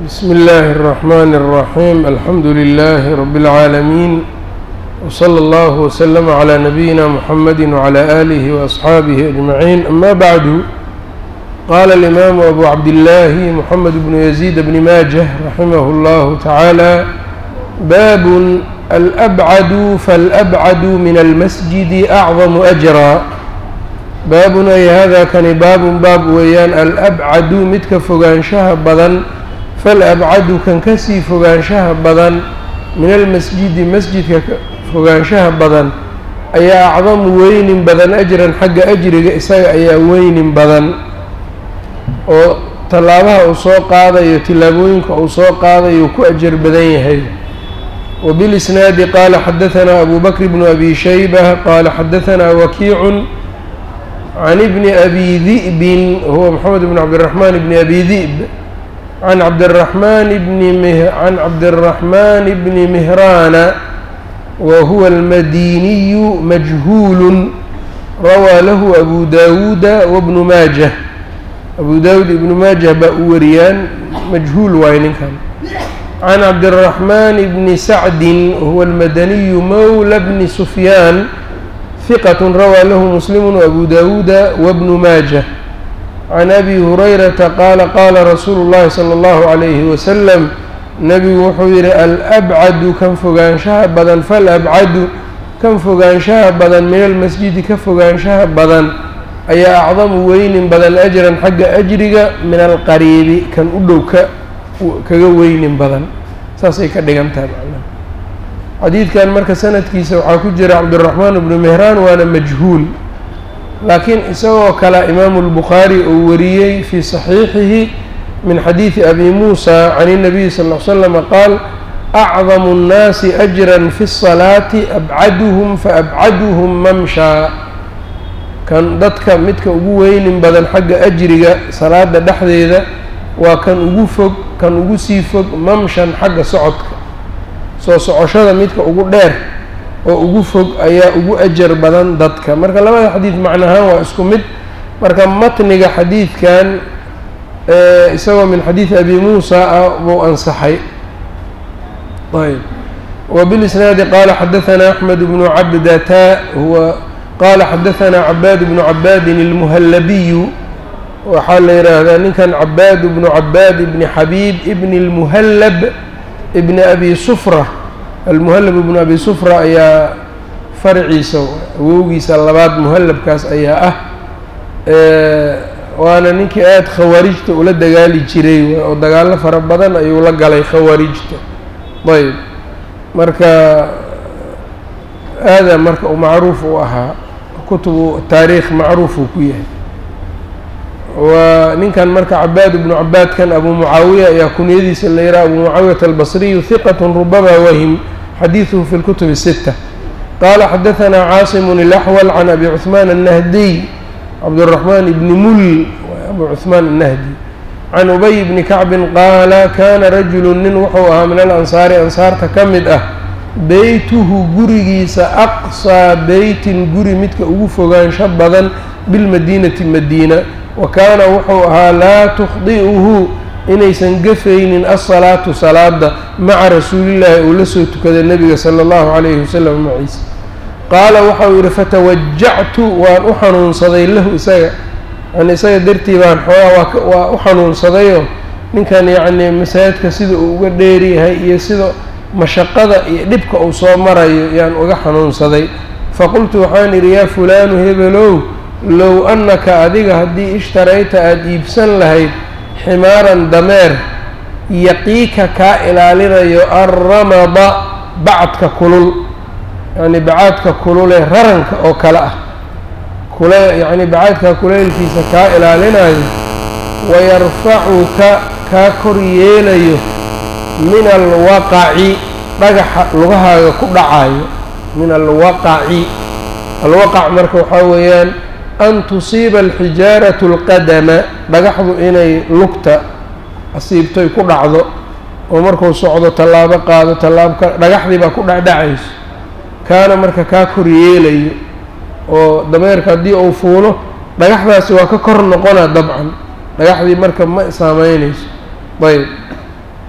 بسم الله الرحمن الرحيم الحمد لله رب العالمين وصلى الله وسلم على نبينا محمد وعلى آله وأصحابه أجمعين أما بعد قال الإمام أبو عبد الله محمد بن يزيد بن ماجه رحمه الله تعالى باب الأبعد فالأبعد من المسجد أعظم أجرا baabun ay hada kani baabun baab weeyaan alabcadu midka fogaanshaha badan falabcadu kan kasii fogaanshaha badan min almasjidi masjidka fogaanshaha badan ayaa acdamu weynin badan ajran xagga ajriga isaga ayaa weynin badan oo tallaabaha uu soo qaadayo tillaabooyinka uu soo qaadayo ku ajar badan yahay wbilisnaadi qaala xadahanaa abu bakr bnu abi shayba qaala xadahanaa wakiicun can ibni abi di'bin huwa moxamed bn cabdiraxmaan bni abi di'b can cabdiraxmaan bni can cabdiraxmaan bni mihraana wa huwa almadiniyu majhuulun rawaa lahu abu daawuuda wabnu maajah abu daawuud ibnu maajah baa u wariyaan majhuul waaye ninkan can cabdiraxmaan bni sacdin huwa almadaniyu mowla bni sufyaan ثqة rawى lh msلm وأbu dawuuda وبن maaجة عan أbi هurayrata qaala qaala rasuulu الlahi slى الlه عlيهi وsلم nebigu wuxuu yihi alأbcadu kan fogaanshaha badan falأbcadu kan fogaanshaha badan min almasjidi ka fogaanshaha badan ayaa acdamu weynin badan أjran xagga أjriga min alqariibi kan u dhow ka kaga weynin badan saasay ka dhigan tahay xadiidkan marka sanadkiisa waxaa ku jira cabdiraxmaan bnu mehraan waana majhuul laakiin isagoo kale imaamu lbukhaari uu wariyey fii saxiixihi min xadiidi abi muusa can الnabiyi sal ll ly slama qaal acdamu اnnaasi ajran fi الsalaati abcaduhum faabcaduhum mamshaa kan dadka midka ugu weynin badan xagga ajriga salaada dhexdeeda waa kan ugu fog kan ugu sii fog mamshan xagga socodka soo socoshada midka ugu dheer oo ugu fog ayaa ugu ajar badan dadka marka labada xadiid macnahaan waa isku mid marka matniga xadiidkan isagoo min xadiidi abi muusa ah buu ansaxay ayb wbilisnaadi qaala xadahanaa axmed bnu cabdata huwa qaala xadahanaa cabaad bnu cabaadin اlmuhallabiyu waxaa la yidhaahdaa ninkan cabaad bnu cabaad ibni xabiib ibni اlmuhallab ibn abi sufra almuhallab ibnu abi sufra ayaa farciisa awowgiisa labaad muhallabkaas ayaa ah waana ninkii aada khawaarijta ula dagaali jiray oo dagaallo fara badan ayuu la galay khawaarijta ayb marka aada marka uu macruuf u ahaa kutubu taariikh macruuf uu ku yahay waa ninkan marka cabaad ibnu cabaadkan abu mucaawiya ayaa kunyadiisa la yidhaha abu mucaawiyata albasriyu hiqat rubama wahim xadiiduhu fi lkutub الsita qaala xadahanaa caasimun ilaxwal can abi cuثmaan الnahdiy cabdالraxmaan ibni mul abu cuثmaan الnahdi can ubay bni kacbin qaala kana rajulu nin wuxuu ahaa min alansaari ansaarta ka mid ah beytuhu gurigiisa aqsaa beytin guri midka ugu fogaansho badan bilmadiinati madiina wa kaana wuxuu ahaa laa tukhdi'uhu inaysan gafaynin asalaatu salaada maca rasuulillaahi uu la soo tukaday nebiga sala allahu calayhi wasalam maciisa qaala waxau yidhi fatawajactu waan u xanuunsaday lahu isaga yani isaga dartii baan xoogaa waa u xanuunsadayoo ninkan yacnii masaajidka sida uu uga dheeryahay iyo sida mashaqada iyo dhibka uu soo marayo yaan uga xanuunsaday faqultu waxaan idhi yaa fulaanu hebelow low annaka adiga haddii ishtarayta aada iibsan lahayd ximaaran dameer yaqiika kaa ilaalinayo alramada bacadka kulul yacni bacaadka kululee raranka oo kale ah kule yacni bacaadka kuleylkiisa kaa ilaalinayo wayarfacuka kaa kor yeelayo min alwaqaci dhagaxa lugahaaga ku dhacayo min alwaqaci alwaqac marka waxaa weeyaan an tusiiba alxijaaratu alqadama dhagaxdu inay lugta asiibtoy ku dhacdo oo markuu socdo tallaabo qaado tallaabka dhagaxdii baa ku dhacdhacayso kaana marka kaa kor yeelayo oo dameerka haddii uu fuulo dhagaxdaasi waa ka kor noqonaa dabcan dhagaxdii marka ma saameynayso ayb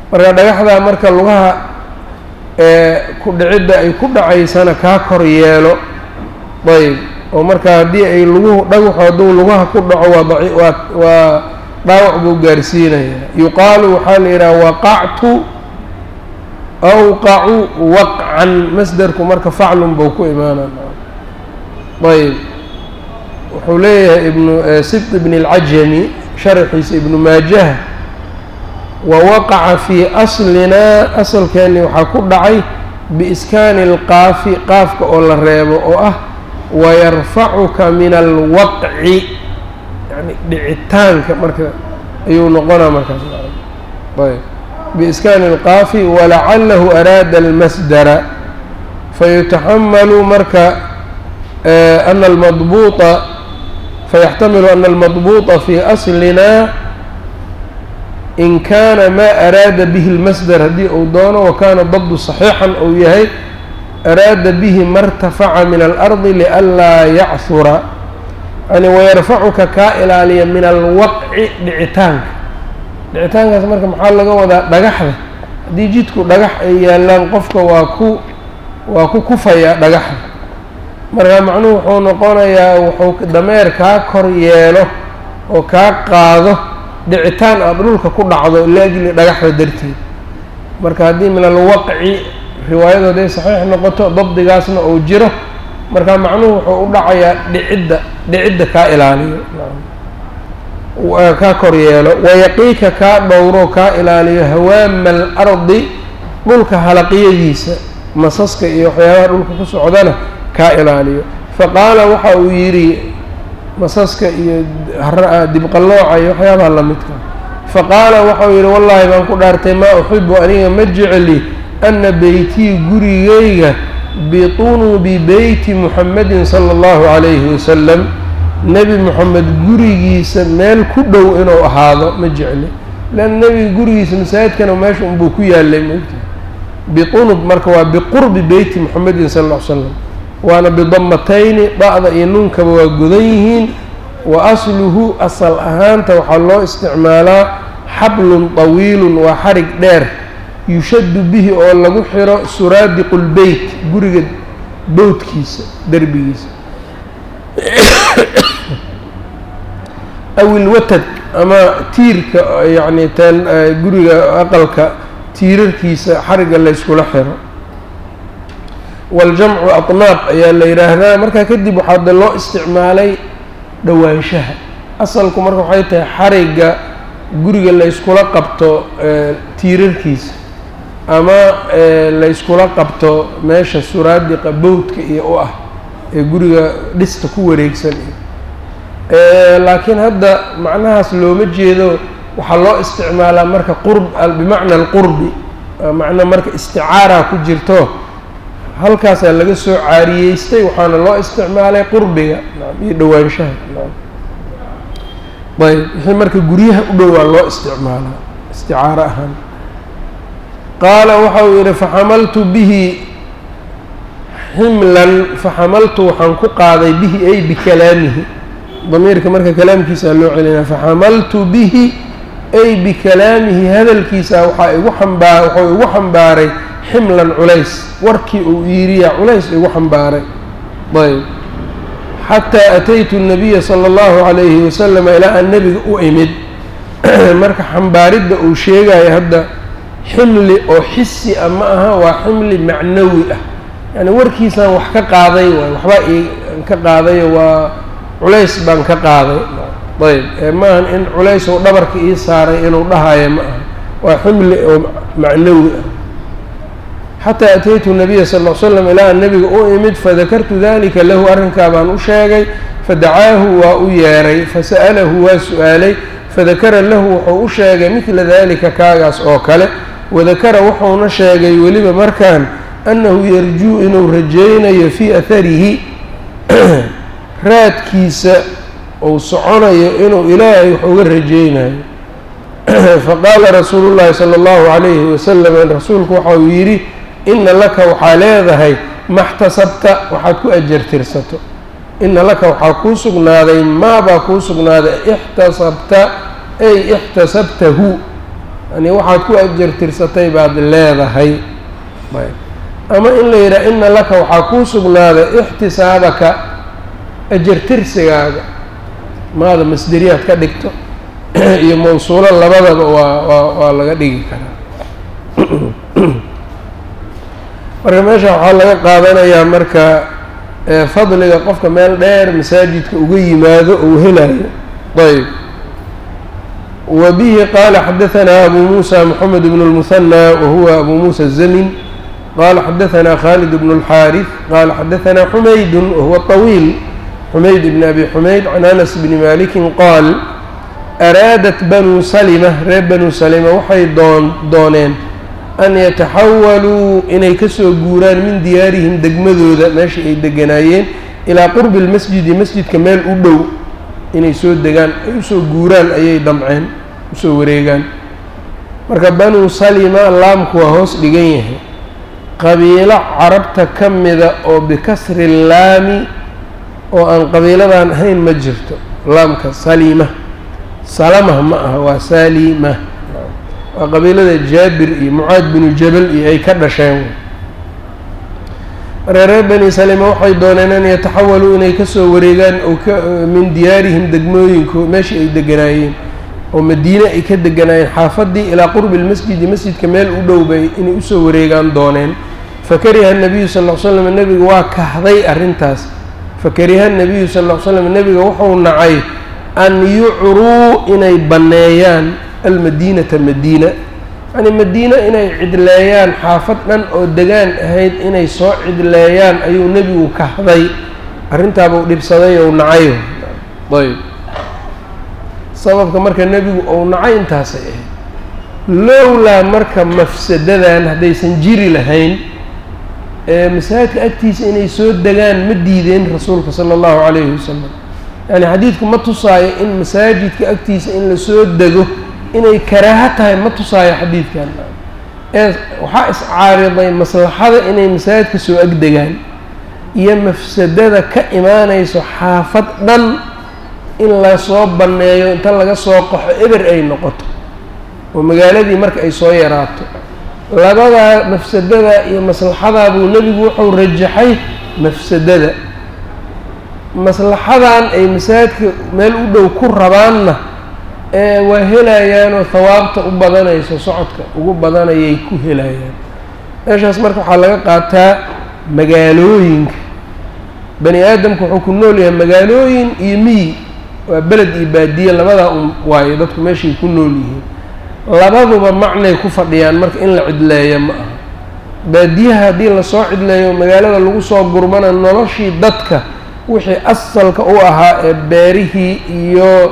marka dhagaxdaa marka lugaha ku dhicidda ay ku dhacaysana kaa kor yeelo ayb oo marka haddii ay luguhu dhagaxu hadduu lugaha ku dhaco waa daci waa waa dhaawac buu gaarsiinaya yuqaalu waxaa la yidhaha waqactu awqacu waqcan masderku marka faclun buu ku imaanaa ayb wuxuu leeyahay ibnu sibt ibn اlcajami sharxiisa ibnu maajaha wawaqaca fii aslinaa asalkeeni waxaa ku dhacay biiskaani اlqaafi qaafka oo la reebo oo ah wayarfacuka min alwaqci yani dhicitaanka marka ayuu noqonaa markaas ayb biiskaani اlqaafi walacalahu araada almasdara fayutaxamalu marka ana almadbuuطa fayaxtamilu ana almadbuuطa fi aslina in kaana maa araada bihi اlmasdar haddii uu doono wakana dabdu صaxiixan uu yahay araada bihi ma اrtafaca min alardi lianlaa yachura yani wayarfacuka kaa ilaaliya min alwaqci dhicitaanka dhicitaankaas marka maxaa laga wadaa dhagaxda haddii jidku dhagax ay yaalaan qofka waa ku waa ku kufayaa dhagaxda marka macnuhu wuxuu noqonayaa wuxuu dameer kaa kor yeelo oo kaa qaado dhicitaan aada dhulka ku dhacdo liajli dhagaxda darteed marka haddii min alwaqci riwaayadu hadday saxiix noqoto dabdigaasna uu jiro marka macnuhu wuxuu u dhacayaa dhicidda dhicidda kaa ilaaliyo kaa kor yeelo wayaqiika kaa dhowro kaa ilaaliyo hawaama alardi dhulka halaqyadiisa masaska iyo waxyaabaha dhulka ku socdana kaa ilaaliyo faqaala waxa uu yidhi masaska iyo dibqallooca iyo waxyaabaha lamidka faqaala waxauu yidhi wallaahi baan ku dhaartay maa uxibu aniga ma jecli ana beytii gurigayga bitunubi beyti muxamedin sala allahu calayhi wasalam nebi moxamed gurigiisa meel ku dhow inuu ahaado ma jecli leanna nebiga gurigiisa masaajidkana meesha unbuu ku yaalay maogtahay bitunub marka waa biqurbi beyti muxamedin sala alla ly slam waana bidamatayni da-da iyo nuunkaba waa godan yihiin wa asluhu asal ahaanta waxaa loo isticmaalaa xablun طawiilun waa xarig dheer yushaddu bihi oo lagu xiro suraadiqu lbeyt guriga bowdkiisa derbigiisa aw ilwatad ama tiirka yacni teen guriga aqalka tiirarkiisa xarigga layskula xiro waljamcu atnaab ayaa la yidhaahdaa markaa kadib waxaa de loo isticmaalay dhowaanshaha asalku marka waxay tahay xarigga guriga layskula qabto tiirarkiisa ama layskula qabto meesha suraadiqa bowdka iyo u ah ee guriga dhista ku wareegsan laakiin hadda macnahaas looma jeedo waxaa loo isticmaalaa marka qurb bimacna alqurbi macna marka isticaara ku jirto halkaasaa laga soo caariyeystay waxaana loo isticmaalay qurbiga iyo dhowaanshaha ayb wixii marka guryaha u dhowaa loo isticmaalaa isticaaro ahaan qaala waxa uu yidhi faxamaltu bihi ximlan faxamaltu waxaan ku qaaday bihi ay bikalaamihi damiirka marka kalaamkiisaa loo celinaa faxamaltu bihi ay bikalaamihi hadalkiisa waxaa igu xambaa wuxuu igu xambaaray ximlan culays warkii uu iiriyaa culays igu xambaaray ayb xataa ataytu الnabiya salى اllahu عalayhi wasalama ilaa aan nebiga u imid marka xambaaridda uu sheegayo hadda ximli oo xisi a ma aha waa ximli macnawi ah yani warkiisaan wax ka qaaday waay waxbaa i ka qaadayo waa culays baan ka qaaday ayb ee maahan in culays ou dhabarka ii saaray inuu dhahayo ma aha waa ximli oo macnawi ah xataa ataytu nabiya sal l slam ilaa an nebiga u imid fadakartu dalika lahu arrinkaa baan u sheegay fadacaahu waa u yeeray fasa'alahu waa su-aalay fadakara lahu wuxuu u sheegay midla dalika kaagaas oo kale wadakara wuxuuna sheegay weliba markaan annahu yarjuu inuu rajaynayo fii aharihi raadkiisa uu soconayo inuu ilaahay wax uga rajaynayo faqaala rasuulu llaahi sala allahu calayhi wasalam rasuulku waxa uu yidhi ina laka waxaa leedahay maxtasabta waxaad ku ajartirsato ina laka waxaa kuu sugnaaday maabaa kuu sugnaaday ixtasabta ay ixtasabtahu yani waxaad ku ajartirsatay baad leedahay ayb ama in la yidhaha ina laka waxaa kuu sugnaaday ixtisaabaka ajartirsigaaga maada masderiyaad ka dhigto iyo mawsuulo labadaba waa waa waa laga dhigi karaa marka meesha waxaa laga qaadanayaa marka fadliga qofka meel dheer masaajidka uga yimaado ou helayo ayb wa bihi qaala xadahanaa abu muusa moxamed bn اlmuhanى wahuwa abu muusa الzamin qala xadahanaa khalid bn اlxaariث qala xadahanaa xumaydu wahuwa طawiil xumayd bn abi xumayd can anas bni maliki qaal araadat banu salima reer banu salima waxay doon dooneen an yataxawaluu inay kasoo guuraan min diyaarihim degmadooda meeshii ay deganaayeen ilaa qurbi lmasjidi masjidka meel u dhow inay soo degaan ay usoo guuraan ayay damceen usoo wareegaan marka banu salima laamku waa hoos dhigan yahay qabiilo carabta ka mida oo bikasri laami oo aan qabiiladan ahayn ma jirto laamka salima salamah ma aha waa salima waa qabiilada jaabir iyo mucaad binu jabal iyo ay ka dhasheen marka reer bani salima waxay dooneen an yataxawaluu inay kasoo wareegaan oo ka min diyaarihim degmooyinku meeshii ay deganaayeen oo madiine ay ka deganaayeen xaafadii ilaa qurbi lmasjidi masjidka meel u dhow bay inay usoo wareegaan dooneen fakariha nabiyu sal l slam nebiga waa kahday arrintaas fakariha nabiyu sal l slam nebiga wuxuu nacay an yucruu inay banneeyaan almadiinata madiina yacnii madiina inay cidleeyaan xaafad dhan oo degaan ahayd inay soo cidleeyaan ayuu nebigu kahday arrintaabuu dhibsaday ou nacay ayb sababka marka nebigu ou nacay intaasay ahayd lowlaa marka mafsadadan haddaysan jiri lahayn ee masaajidka agtiisa inay soo degaan ma diideen rasuulka sala allahu calayhi wasalam yani xadiidku ma tusaayo in masaajidka agtiisa in lasoo dego inay karaaho tahay ma tusaayo xadiidkan ee waxaa iscaariday maslaxada inay masaajidka soo agdegaan iyo mafsadada ka imaanayso xaafad dhan in lasoo banneeyo inta laga soo qaxo eber ay noqoto oo magaaladii marka ay soo yaraato labadaa mafsadada iyo maslaxadaa buu nebigu wuxuu rajaxay mafsadada maslaxadan ay masaajidka meel u dhow ku rabaanna ee waa helayaanoo hawaabta u badanayso socodka ugu badanayay ku helayaan meeshaas marka waxaa laga qaataa magaalooyinka bani aadamka wuxuu ku nool yahay magaalooyin iyo miyi waa beled iyo baadiye labadaa un waayo dadku meeshay ku nool yihiin labaduba macnay ku fadhiyaan marka in la cidleeyo ma aha baadiyaha haddii lasoo cidleeyo magaalada lagu soo gurmana noloshii dadka wixii asalka u ahaa ee beerihii iyo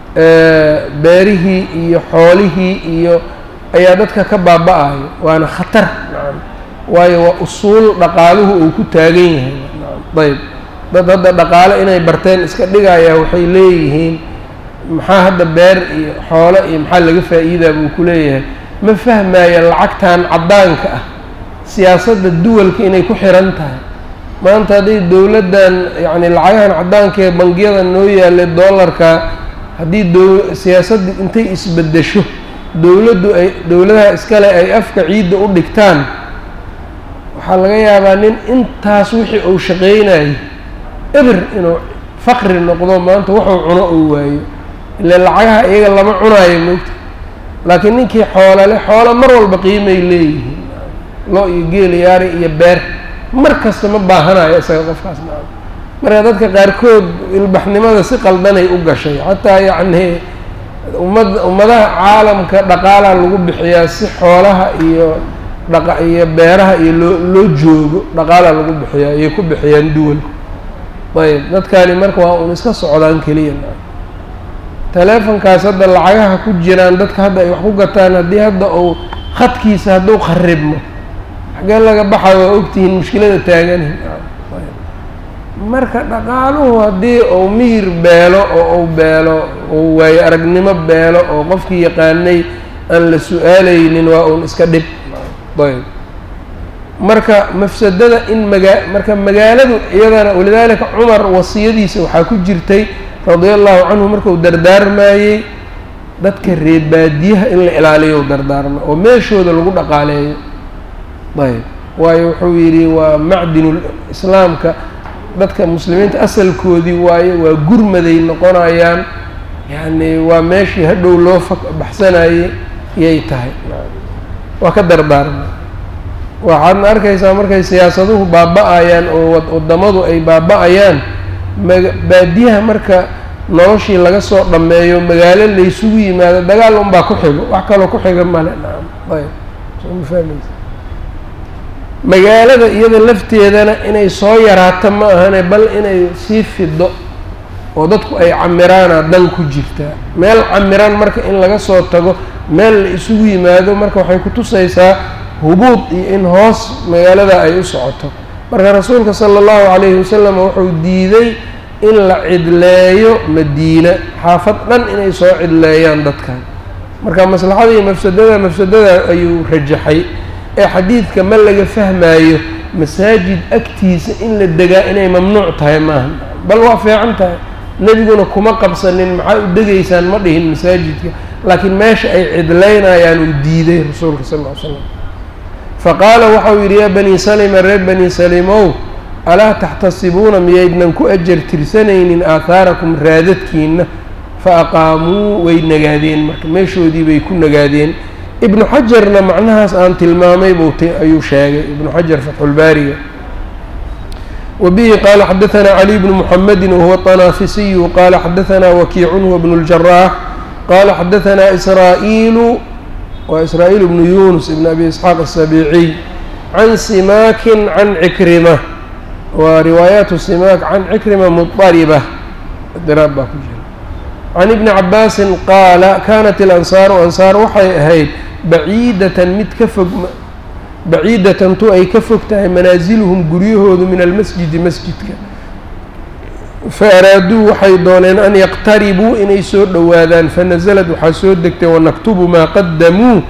beerihii iyo xoolihii iyo ayaa dadka ka baaba-ayo waana khatar nacam waayo waa usuul dhaqaaluhu uu ku taagan yahay nacam ayb dad hadda dhaqaale inay barteen iska dhigayaa waxay leeyihiin maxaa hadda beer iyo xoolo iyo maxaa laga faa'iidaa buu ku leeyahay ma fahmaya lacagtan caddaanka ah siyaasadda duwalka inay ku xiran tahay maanta hadday dowladdan yacni lacagahan caddaanka ee bangiyada noo yaallay dollarka haddii dow siyaasaddu intay isbeddesho dowladdu ay dowladaha iskale ay afka ciidda u dhigtaan waxaa laga yaabaa nin intaas wixii uu shaqeynayo eber inuu faqri noqdo maanta wuxuu cuno uu waayo ile lacagaha iyaga lama cunaayo moogta laakiin ninkii xoolale xoolo mar walba qiimay leeyihiin lo iyo geel yaari iyo beer mar kasta ma baahanayo isaga qofkaas maa marka dadka qaarkood ilbaxnimada si qaldanay u gashay xataa yacnii ummad ummadaha caalamka dhaqaalaa lagu bixiyaa si xoolaha iyo dhaqa iyo beeraha iyo loo loo joogo dhaqaalaa lagu bixiyaa ayay ku bixiyaan duwalku ayb dadkani marka waa un iska socdaan keliya teleefonkaas hadda lacagaha ku jiraan dadka hadda ay wax ku gataan haddii hadda uu khadkiisa hadduu qaribmo xagee laga baxa waa ogtihiin mushkilada taagani marka dhaqaaluhu haddii uu miyir beelo oo uu beelo uu waayo aragnimo beelo oo qofkii yaqaanay aan la su-aalaynin waa uun iska dhib ayb marka mafsadada in magaa marka magaaladu iyadana walidaalika cumar wasiyadiisa waxaa ku jirtay radia allahu canhu markuu dardaarmayey dadka reebaadiyaha in la ilaaliyo dardaarma oo meeshooda lagu dhaqaaleeyo ayb waayo wuxuu yidhi waa macdinu islaamka dadka muslimiinta asalkoodii waaye waa gurmaday noqonayaan yacni waa meeshii hadhow loo fa baxsanayey yay tahay waa ka dardaarma waxaadna arkaysaa markay siyaasaduhu baaba-ayaan oo waddamadu ay baaba-ayaan maga baadiyaha marka noloshii laga soo dhammeeyo magaalo laysugu yimaado dagaal unbaa ku xigo wax kaloo ku xiga male nacam ayb soo ma fahmaysa magaalada iyada lafteedana inay soo yaraato ma ahane bal inay sii fido oo dadku ay camiraana dan ku jirtaa meel camiran marka in laga soo tago meel la isugu yimaado marka waxay kutusaysaa hubuud iyo in hoos magaalada ay u socoto marka rasuulka sala allahu calayhi wasalam wuxuu diiday in la cidleeyo madiina xaafad dhan inay soo cidleeyaan dadkan marka maslaxada iyo mafsadada mafsadada ayuu rajaxay ee xadiidka ma laga fahmaayo masaajid agtiisa in la degaa inay mamnuuc tahay maaha bal waa fiican tahay nebiguna kuma qabsanin maxaa u degaysaan ma dhihin masaajidka laakiin meesha ay cidlaynayaan uu diiday rasuulka sal ll ly slam faqaala waxau yidhi yaa banii salima reer banii salimow alaa taxtasibuuna miyaydnan ku ajar tirsanaynin aahaarakum raadadkiina fa aqaamuu way nagaadeen marka meeshoodii bay ku nagaadeen ibnu xajarna macnahaas aan tilmaamay buu ayuu sheegay ibnu xajar fatxulbaariga wa bihi qaala xadaanaa caliy bnu muxamedin wahuwa طanaafisiyu qaala xadaanaa wakiicun huwa bnu اljaraax qaala xadaanaa israa'iilu waa israa'iil bnu yunus ibn abi isxaaq aلsabiiciy can simaakin can cikrima waa riwaayaatu simaak can cikrima muطariba diraab baa ku jira can ibni cabaasin qaala kaanat ilansaaru ansaar waxay ahayd baciidatan mid ka fog baciidatan tu ay ka fog tahay manaasilhum guryahoodu min almasjidi masjidka fa araaduu waxay dooneen an yaqtaribuu inay soo dhowaadaan fanasalad waxaa soo degtay wanaktubu maa qadamuu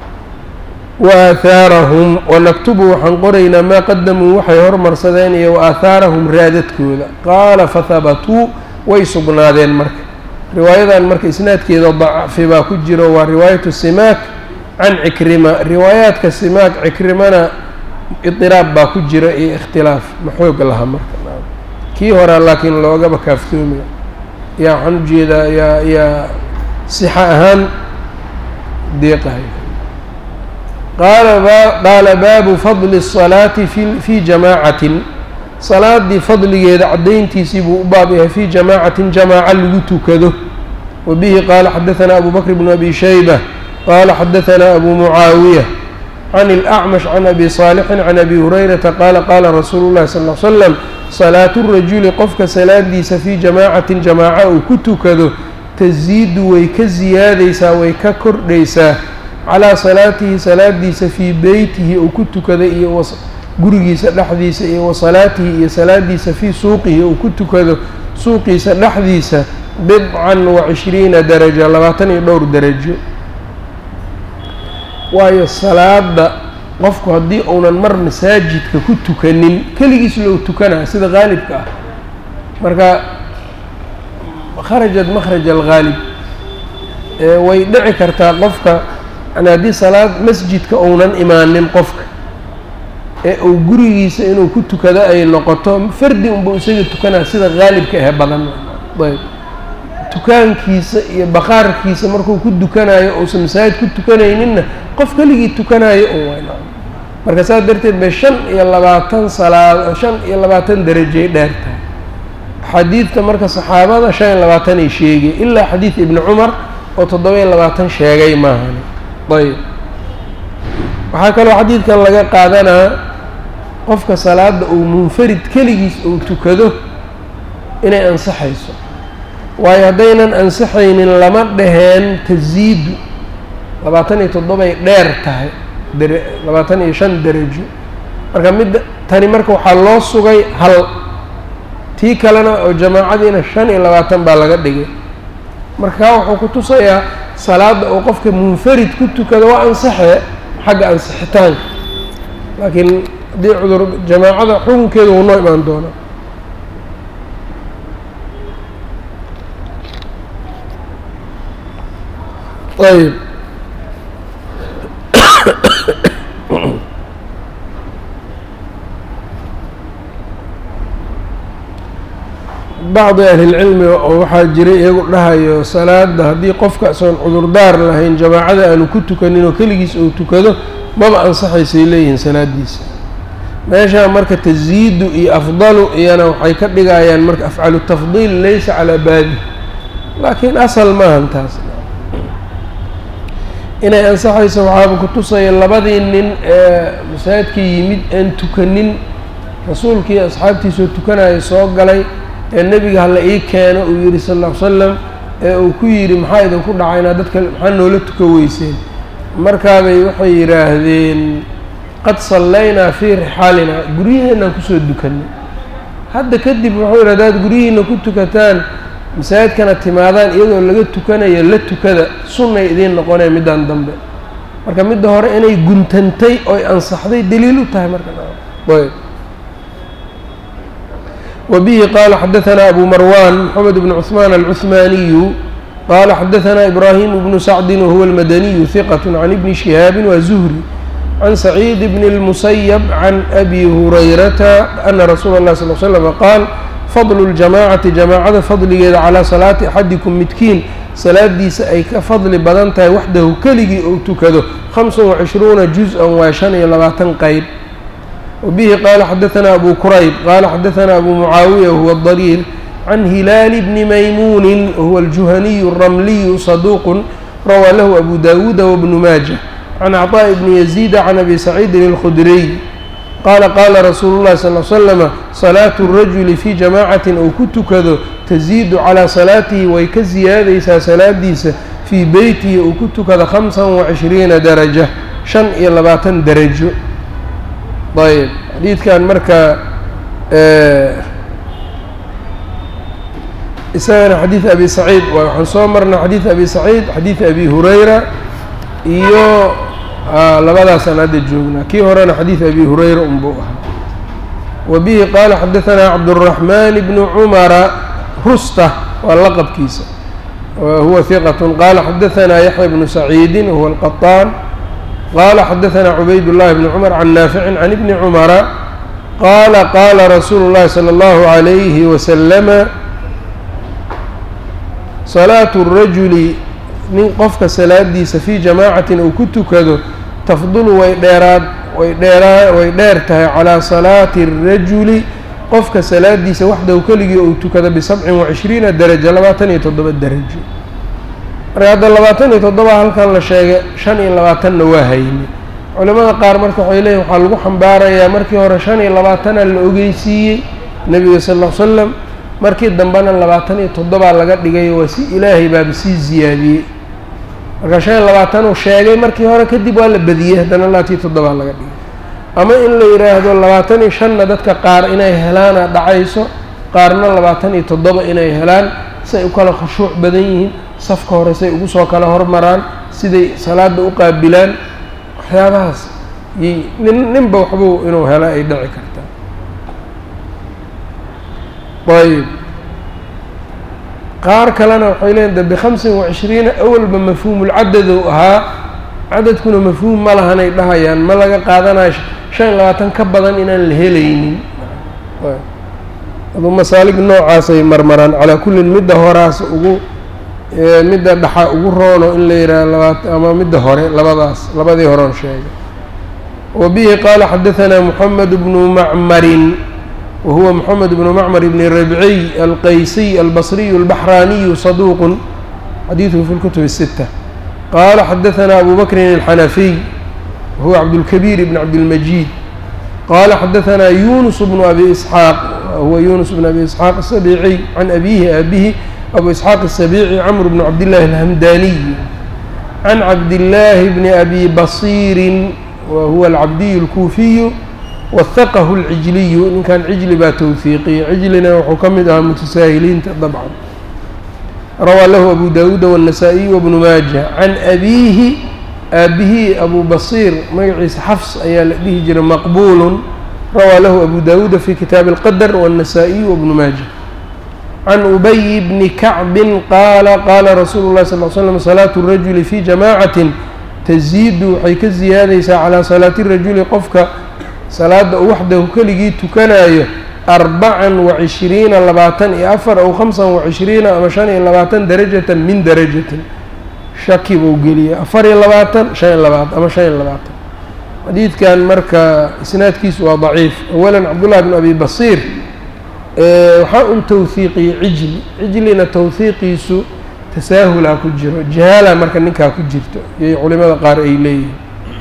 wa aahaarahum wanaktubu waxaan qoraynaa maa qadamuu waxay hormarsadeen iyo wa aahaarahum raadadkooda qaala fahabatuu way sugnaadeen marka riwaayadan marka isnaadkeeda dacfi baa ku jiro waa riwaayatu simaak can cikrima riwaayaadka simaak cikrimana idiraab baa ku jira iyo ikhtilaaf ma xoog laha marka kii horaa laakiin loogaba kaaftoomiya yaa waxaan ujeedaa yaa yaa sixa ahaan deeqahay qaala ba qaala baabu fadli الsalaati fi fii jamaacatin salaadii fadligeeda caddayntiisii buu u baab yahay fii jamaacatin jamaaca lagu tukado wa bihi qaala xadaanaa abu bakr bnu abi shayba qaala xadaanaa abu mucaawiya can اlأcmash can abi saalixin can abi hurayrata qaala qaala rasuulu llahi sal l slam salaatu rajuli qofka salaadiisa fii jamaacatin jamaaca uu ku tukado tasiidu way ka siyaadaysaa way ka kordhaysaa calaa salaatihi salaadiisa fii beytihi uu ku tukaday iyo gurigiisa dhexdiisa iyo wa salaatihi iyo salaadiisa fii suuqihi uu ku tukado suuqiisa dhexdiisa bidcan wa cishriina daraja labaatan iyo dhowr darajo waayo salaada qofku haddii uunan mar masaajidka ku tukanin keligiis loo tukanaa sida qaalibka ah marka kharajat makhraj alghaalib way dhici kartaa qofka yani haddii salaad masjidka uunan imaanin qofka ee uu gurigiisa inuu ku tukado ay noqoto fardi unbuu isaga tukanaa sida qaalibka ahe badan ayb tukaankiisa iyo baqaarkiisa markuu ku tukanayo uusan masaajid ku tukanayninna qof keligii tukanayo un wayna marka saas darteed bay shan iyo labaatan salaad shan iyo labaatan derajay dheer tahay xadiidka marka saxaabada shan iyo labaatanay sheegay ilaa xadiid ibni cumar oo toddoba iyo labaatan sheegay maahani ayb waxaa kaloo xadiidkan laga qaadanaa qofka salaada uu munfarid keligiis uu tukado inay ansaxayso waayo haddaynan ansaxaynin lama dhaheen tasiidu labaatan iyo toddobay dheer tahay dere labaatan iyo shan derajo marka midda tani marka waxaa loo sugay hal tii kalena oo jamaacadiina shan iyo labaatan baa laga dhigay marka kaa wuxuu ku tusayaa salaadda uu qofka munfarid ku tukado waa ansaxee xagga ansixitaanka laakiin haddii cudur jamaacada xukunkeedu wuu noo imaan doonaa ayb bacdi ahlilcilmi oo waxaa jira iyagu dhahayo salaada haddii qofka soon cudurdaar lahayn jamaacada aanu ku tukanin oo keligiis uu tukado maba ansaxaysay leeyihiin salaadiisa meeshaa marka tasyiidu iyo afdalu iyana waxay ka dhigayaan marka afcalu tafdiil laysa calaa baabi laakiin asal maahan taas inay ansaxayso waxaaba kutusaya labadii nin ee masaajidka yimid aan tukanin rasuulkii asxaabtiisoo tukanaya soo galay ee nebiga hala ii keeno uu yidhi sal ll ly slam ee uu ku yidhi maxaa idinku dhacaynaa dadka maxaa noola tuka weyseen markaabay waxay yidhaahdeen qad sallaynaa fii rixaalinaa guryaheenaan kusoo dukanay hadda kadib wuxuu yidhi hadaad guryihiina ku tukataan masaajidkana timaadaan iyadoo laga tukanayo la tukada sunnay idiin noqonee middaan dambe marka midda hore inay guntantay oy ansaxday daliil u tahay marka ayb وبه qال xdثnا أbو مروان محمد بن عثمان العثماني qال xdثnا إبراهيم بن سعد وهو المدني ثقة عن بن شهاaب وزهري عن سعيد بن المسيب عن أbي هريرة أن رsuuل الله صلى اه عليه وسلم qاaل فضل الجماعة جamاacada fadligeeda calىa صلاaةi أxadiكم midkiin salaadiisa ay ka fadli badan tahay waxdahu keligii ou tukado خمسa وعشhروuنa جuزءا waa شhan iyo labaatan qeyb وبه qال xdثnا أbو كرyب qال xdثnا أbو معاaوية وهو الضرير عن هiلاaل بن مyمون وهو الجuهني الرملي صدوq rawى lh أbو داود وبن ماجة عن عطاء بن يزيد عن أbي سعيد الخdري qال qاla رsuuل الlhi صلى اه علي وسلم صلاaة الرaجuل في جamاعة ou ku tukado تزيد عalى صلاaتihi way ka ziyaadaysaa salaadiisa fii beytihi uu ku tukado خمسa وعشhريiنa daraجة شhan iyo labaatan darajo ayb xadiidkan marka isagana xadiid abi saciid waay waxaan soo marnay xadiid abi saciid xadiid abi hurayra iyo labadaasaan hadda joognaa kii horena xadiid abi hurayra unbuu ahaa wa bihi qaala xadaثanaa cabdالرaحman bnu cumara rusta waa laqabkiisa huwa hiqat qaala xadaثanaa yaxya bnu saciidi wahuwa الqaطaan qala xadaثna cubayd الlahi bn cmr can naafici can ibni cumara qaala qaala rasuulu اllahi salى اllahu عalayhi wasalama salaatu الrajuli nin qofka salaadiisa fii jamaacatin uu ku tukado tafdulu way dheeraad way dheeraa way dheer tahay calىa salaati الrajuli qofka salaadiisa waxdahu keligii uu tukado bisabcin وacishriina daraja labaatan iyo toddoba darajo marka hadda labaatan iyo toddoba halkan la sheegay shan iyo labaatanna waa hayni culamada qaar marka waxay leeyihin waxaa lagu xambaarayaa markii hore shan iyo labaatana la ogeysiiyey nebiga sal ll ly slam markii dambena labaatan iyo toddobaa laga dhigay waa si ilaahay baaba sii ziyaadiyey marka shan iyo labaatan uu sheegay markii hore kadib waa la badiyey haddana laatii toddobaa laga dhigay ama in la yidhaahdo labaatan iyo shanna dadka qaar inay helaana dhacayso qaarna labaatan iyo toddoba inay helaan say u kala khushuuc badan yihiin safka hore say ugu soo kala hormaraan siday salaada u qaabilaan waxyaabahaas y nin ninba waxbuu inuu helo ay dhici kartaa ayb qaar kalena waxay leeyiin de bikhamsin wacishriina awalba mafhuumulcadadou ahaa cadadkuna mafhuum ma lahanay dhahayaan ma laga qaadanayo shan iyo labaatan ka badan inaan la helaynin adu masaalig noocaasay marmaraan calaa kullin midda horaas ugu midda dhaxa ugu roono in la yidhaha labaat ama midda hore labadaas labadii horeon sheegay wa bihi qaala xadaثanaa moxamed bnu macmarin wa huwa moxamed bnu macmar bni rabciy alqaysiy albasriyu albaxraaniyu saduuqun xadiiduhu fi lkutub الsita qaala xadaثanaa abu bakrin alxanafiy wahuwa cabdulkabiir bn cabdilmajiid qaala xadaثanaa yunus bnu abi isxaaq huwa yunus bn abi isxaaq asabiiciy can abihi aabihi abu isxaaq الsabiici cmr bn cabdillaahi alhamdaniy can cabdillaahi bni abi basiirin wa huwa alcabdiyu اlkuufiyu wahaqahu اlcijliyu ninkan cijli baa towhiiqiyey cijlina wuxuu ka mid ahaa mutasaahiliinta dabcan rawaa lahu abu dawuuda wالnasaa-iy wbnu maaja can abiihi aabihii abu basiir magaciisa xafs ayaa la dhihi jiray maqbuulu rawaa lahu abu dawuuda fi kitaabi اlqadr wالnasaa-iy wbnu maaja can ubayi bni kacbin qaala qaala rasuulu llahi sal l slam salaatu rajuli fii jamaacatin taziidu waxay ka ziyaadaysaa calaa salaati rajuli qofka salaada uu waxdahu keligii tukanayo arbacan wacishriina labaatan iyo afar aw khamsan wacishriina ama shan iyo labaatan darajatan min darajatin shaki buu geliyay afar iyo labaatan shan iyo labaatan ama shan iyo labaatan xadiidkan marka isnaadkiisu waa daciif awalan cabdullahi bn abi basiir waxaa un tawhiiqiyey cijli cijlina tawhiiqiisu tasaahulaa ku jiro jahaala marka ninkaa ku jirto iyay culimada qaar ay leeyihiin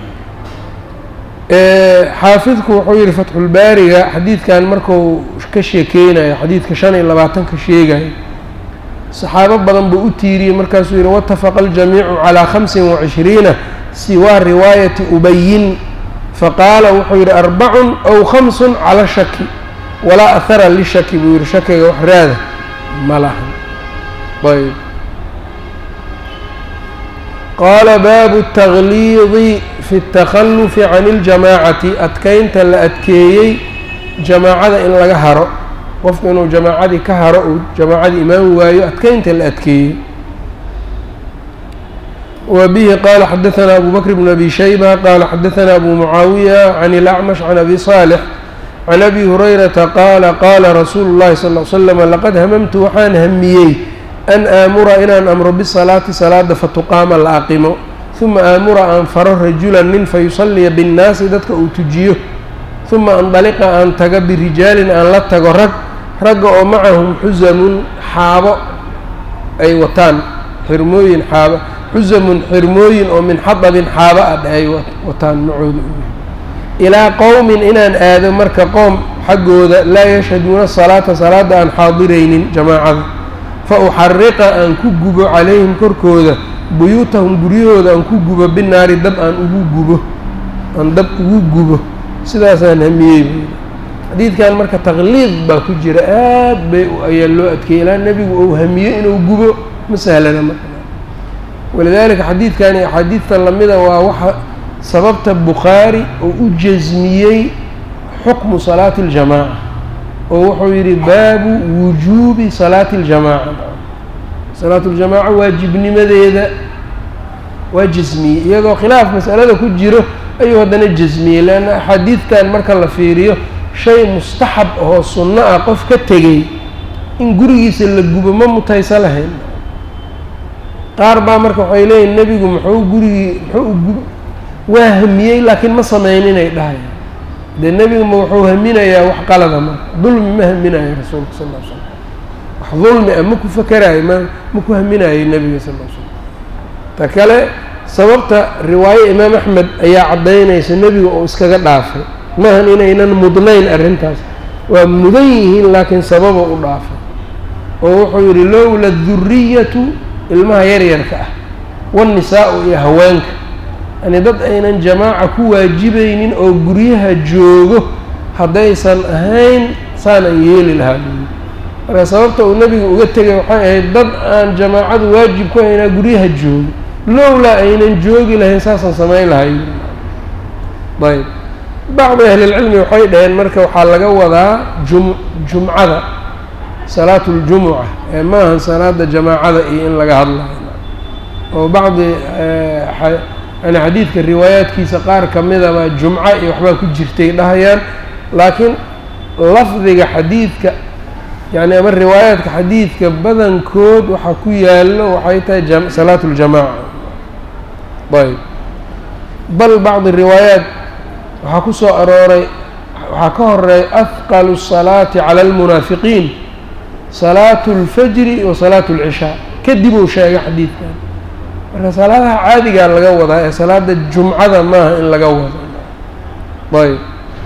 xaafidku wuxuu yihi fatxulbaariga xadiidkan marku ka sheekeynayo xadiidka shan iyo labaatanka sheegayo saxaabo badan buu u tiiriyey markaasuu yihi watafaqa aljamiicu calaa khamsin wacishriina siwaa riwaayati ubayin faqaala wuxuu yihi arbacun aw khamsun cala shaki walaa ahara lishaki buu yihi shakiga wax raada ma lahan ayb qaala baabu اtagliidi fi اtakhalufi can اljamaacati adkeynta la adkeeyey jamaacada in laga haro qofku inuu jamaacadii ka haro uu jamaacadii imaan waayo adkeynta la adkeeyey wa bihi qaala xadaثana abu bakr bn abi shayba qaala xadaثana abu mucaawiya can اlacmash can abi صaalx can abi hurayrata qaala qaala rasuulu اllahi sal ll slam laqad hamamtu waxaan hamiyey an aamura inaan amro bisalaati salaada fatuqaama la aqimo uma aamura aan faro rajulan nin fayusaliya binnaasi dadka uu tujiyo uma andaliqa aan taga birijaalin aan la tago rag ragga oo macahum xusamun xaabo ay wataan xirmooyin xaaba xusamun xirmooyin oo min xadabin xaaba ah ay wataan macooda ilaa qowmin inaan aado marka qoom xaggooda laa yashhaduuna salaata salaada aan xaadiraynin jamaacada fa uxariqa aan ku gubo calayhim korkooda buyuutahum guryahooda aan ku gubo binaari dab aan ugu gubo aan dab ugu gubo sidaasaan hamiyey buuli xadiidkan marka taqliid baa ku jira aad bay ayaa loo adkeeyey ilaa nebigu uu hamiyo inuu gubo ma sahlana marka walidaalika xadiidkan iyo axaadiidtan lamida waa waxa sababta bukhaari oo u jasmiyey xukmu salaati اljamaaca oo wuxuu yidhi baabu wujuubi salaati اljamaaca salaatu ljamaaca waajibnimadeeda waa jasmiyey iyadoo khilaaf masalada ku jiro ayuu haddana jasmiyey leanna axaadiidtan marka la fiiriyo shay mustaxab oo sunno ah qof ka tegey in gurigiisa la gubo ma mutaysa lahayn qaar baa marka waxay leeyihin nebigu muxuu gurigii muxuu gub waa hamiyey laakiin ma sameyninay dhahay dee nebigu ma wuxuu haminayaa wax qalada marka dulmi ma haminayo rasuulka sal ll slam wax dulmi ah ma ku fakeraayo ma ma ku haminayo nebiga sal l slam ta kale sababta riwaayo imaam axmed ayaa caddaynaysa nebiga oo iskaga dhaafay maahan inaynan mudnayn arrintaas waa mudan yihiin laakiin sababa u dhaafay oo wuxuu yidhi lowla duriyatu ilmaha yaryarka ah waannisaa'u iyo haweenka yani dad aynan jamaaca ku waajibaynin oo guryaha joogo haddaysan ahayn saanaan yeeli lahaa buyi marka sababta uu nebiga uga tegay waxay ahayd dad aan jamaacadu waajib ku haynaa guryaha joogo lowlaa aynan joogi lahayn saasaan samayn lahay ayb bacdi ahlilcilmi waxay dhaheen marka waxaa laga wadaa jum jumcada salaatu ljumuca ee maahan salaada jamaacada iyo in laga hadlayo oo bacdi yani xadiidka riwaayaadkiisa qaar ka midaba jumco iyo waxbaa ku jirtay dhahayaan laakiin lafdiga xadiidka yani ama riwaayaadka xadiidka badankood waxaa ku yaallo waxay tahay salaatu ljamaaca ayb bal bacdi riwaayaat waxaa ku soo arooray waxaa ka horeeya afqalu الsalaati calى اlmunaafiqiin salaatu اlfajri wa salaatu اlcishaa kadib uu sheegay xadiidkan marka salaadaha caadigaa laga wadaa ee salaada jumcada maaha in laga wado ayb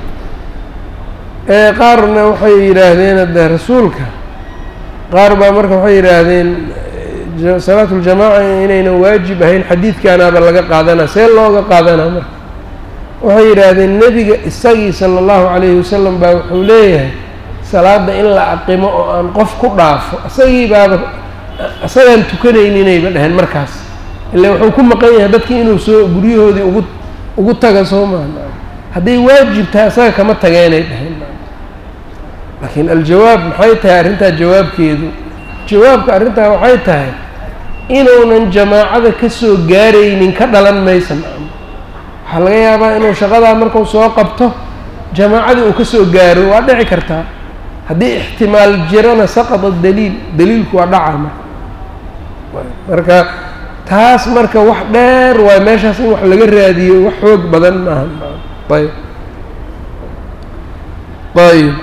qaarna waxay yidhaahdeen hadde rasuulka qaar baa marka waxay yidhaahdeen salaatu ljamaaca inaynan waajib ahayn xadiidkaanaaba laga qaadanaa see looga qaadanaa marka waxay yidhaahdeen nebiga isagii sala allahu calayhi wasalam baa wuxuu leeyahay salaada in la aqimo oo aan qof ku dhaafo isagii baaba isagaan tukanayninayba dheheen markaas ila wuxuu ku maqan yahay dadkii inuu soo guryahoodii ugu ugu taga soo maha hadday waajib tahay isaga kama tageenay dheheen laakiin aljawaab maxay tahay arrintaa jawaabkeedu jawaabka arrintaa waxay tahay inuunan jamaacada ka soo gaaraynin ka dhalan maysa nacam waxaa laga yaabaa inuu shaqadaa markuu soo qabto jamaacadii uu ka soo gaaro waa dhici kartaa haddii ixtimaal jirana saqada daliil daliilku waa dhaca marka marka taas marka wax dheer waay meeshaas in wax laga raadiyo wax xoog badan maaha ayb ayb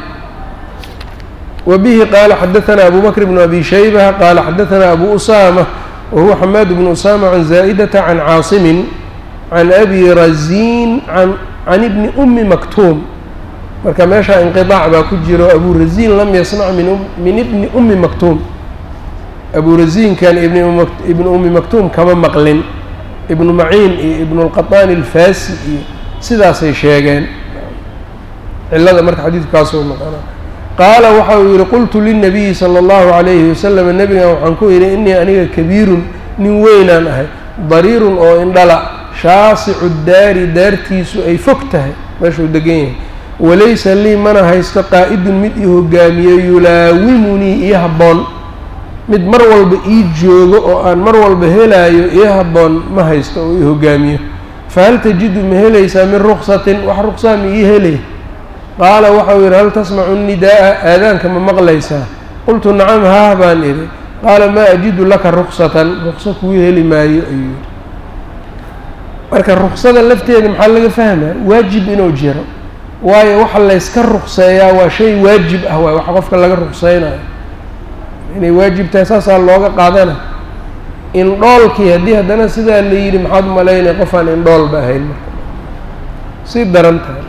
وبه qال xdثnا أbو بكر بن أbي شhيبة qال xdثnا أbو أسامة وهو حماد بن أسامة عن زائدة عن cاaصم عن أbي رزين عن بن أmi مكتوم marka meesha انقطاع baa ku jiro أbو رزين lm yصنع min بن أmi مكتوم أbو رزينkan iبن أmi مكتوم kama mqlin iبن معين iyo iبن الqطان الفاsي iyo sidaasay sheegeen cilada marka xadiidkaasoo noqona qaala waxa uu yidhi qultu lilnabiyi sala allahu calayhi wasalam nebigan waxaan ku yidhi innii aniga kabiirun nin weynaan ahay dariirun oo indhala shaasicu daari daartiisu ay fog tahay meeshuu degan yahay walaysa lii mana haysto qaa'idun mid ii hogaamiyo yulaawimunii iyo habboon mid mar walba ii joogo oo aan mar walba helaayo iyo habboon ma haysto oo ii hogaamiyo fahal tajidu ma helaysaa min ruksatin wax ruksaa ma ii helay qaala waxau yidhi hal tasmacu nidaa'a aadaanka ma maqlaysaa qultu nacam haah baan idhi qaala maa ajidu laka ruksatan rukso kuu heli maayo ayuu yidhi marka ruksada lafteeda maxaa laga fahmaa waajib inuu jiro waayo waxa layska rukseeyaa waa shay waajib ah waay waxa qofka laga rukseynayo inay waajib tahay saasaa looga qaadana indhoolkii haddii haddana sidaa la yidhi maxaad malaynaya qof aan indhoolba ahayn marka sii daran tahay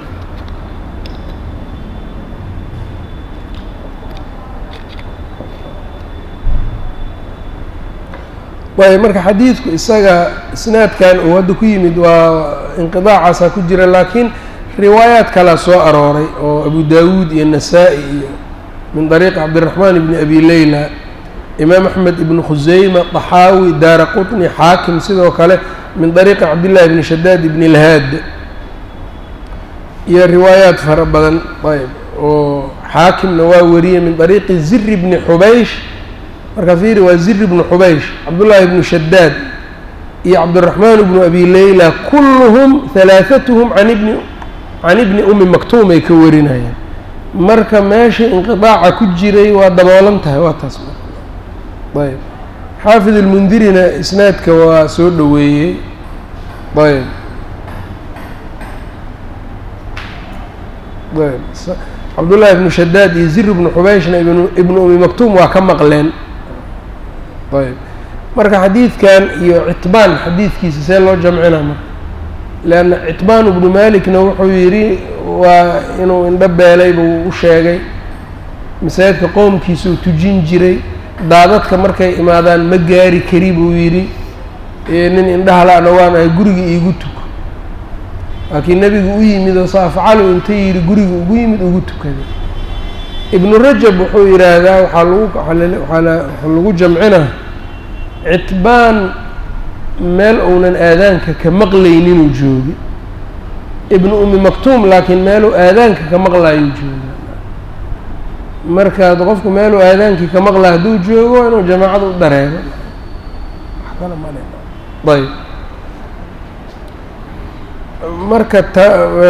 ayb marka xadiidku isaga isnaadkan uu hadda ku yimid waa inqidaacaasaa ku jira laakiin riwaayaad kalaa soo arooray oo abu dawuud iyo nasaa-i iyo min dariiqi cabdiraxmaan ibni abi leyla imaam axmed ibnu khuseyma طaxaawi daara quطni xaakim sidoo kale min dariiqi cabdillahi ibni shadaad ibni lhaad iyo riwaayaad fara badan ayb oo xaakimna waa wariyey min dariiqi ziri bni xubaysh marka fiiri waa ziri bnu xubaysh cabdullaahi bnu shadaad iyo cabdiraxmaan bnu abi leyla kulluhum halaaثatuhum an ibni can ibni umi maktuum ay ka warinayaan marka meesha inqiطaaca ku jiray waa daboolan tahay waa taas ayb xaafid اlmundirina isnaadka waa soo dhoweeyey ayb ayb cabdullaahi bnu shadaad iyo ziri bnu xubayshna ibnu umi maktuum waa ka maqleen ayb marka xadiidkan iyo citbaan xadiidkiisa see loo jamcina marka leanna citbaan ibnu malikna wuxuu yidhi waa inuu indho beelay buu u sheegay masaajidka qoomkiisuu tujin jiray daadadka markay imaadaan ma gaari kari buu yidhi nin indhaha la-na waan ahay guriga iigu tuko laakiin nebigu u yimid oo saafcalu inta yidhi guriga ugu yimid ugu tukaday ibnu rajab wuxuu yidhaahdaa waxaa lagu waxaa lagu jamcinaa citbaan meel uunan aadaanka ka maqlayninuu joogi ibnu umi maktuum laakiin meeluu aadaanka ka maqlaayuu jooga markaad qofku meeluu aadaankii ka maqlaa hadduu joogo inuu jamaacada u dareero wax kale male ayb marka ta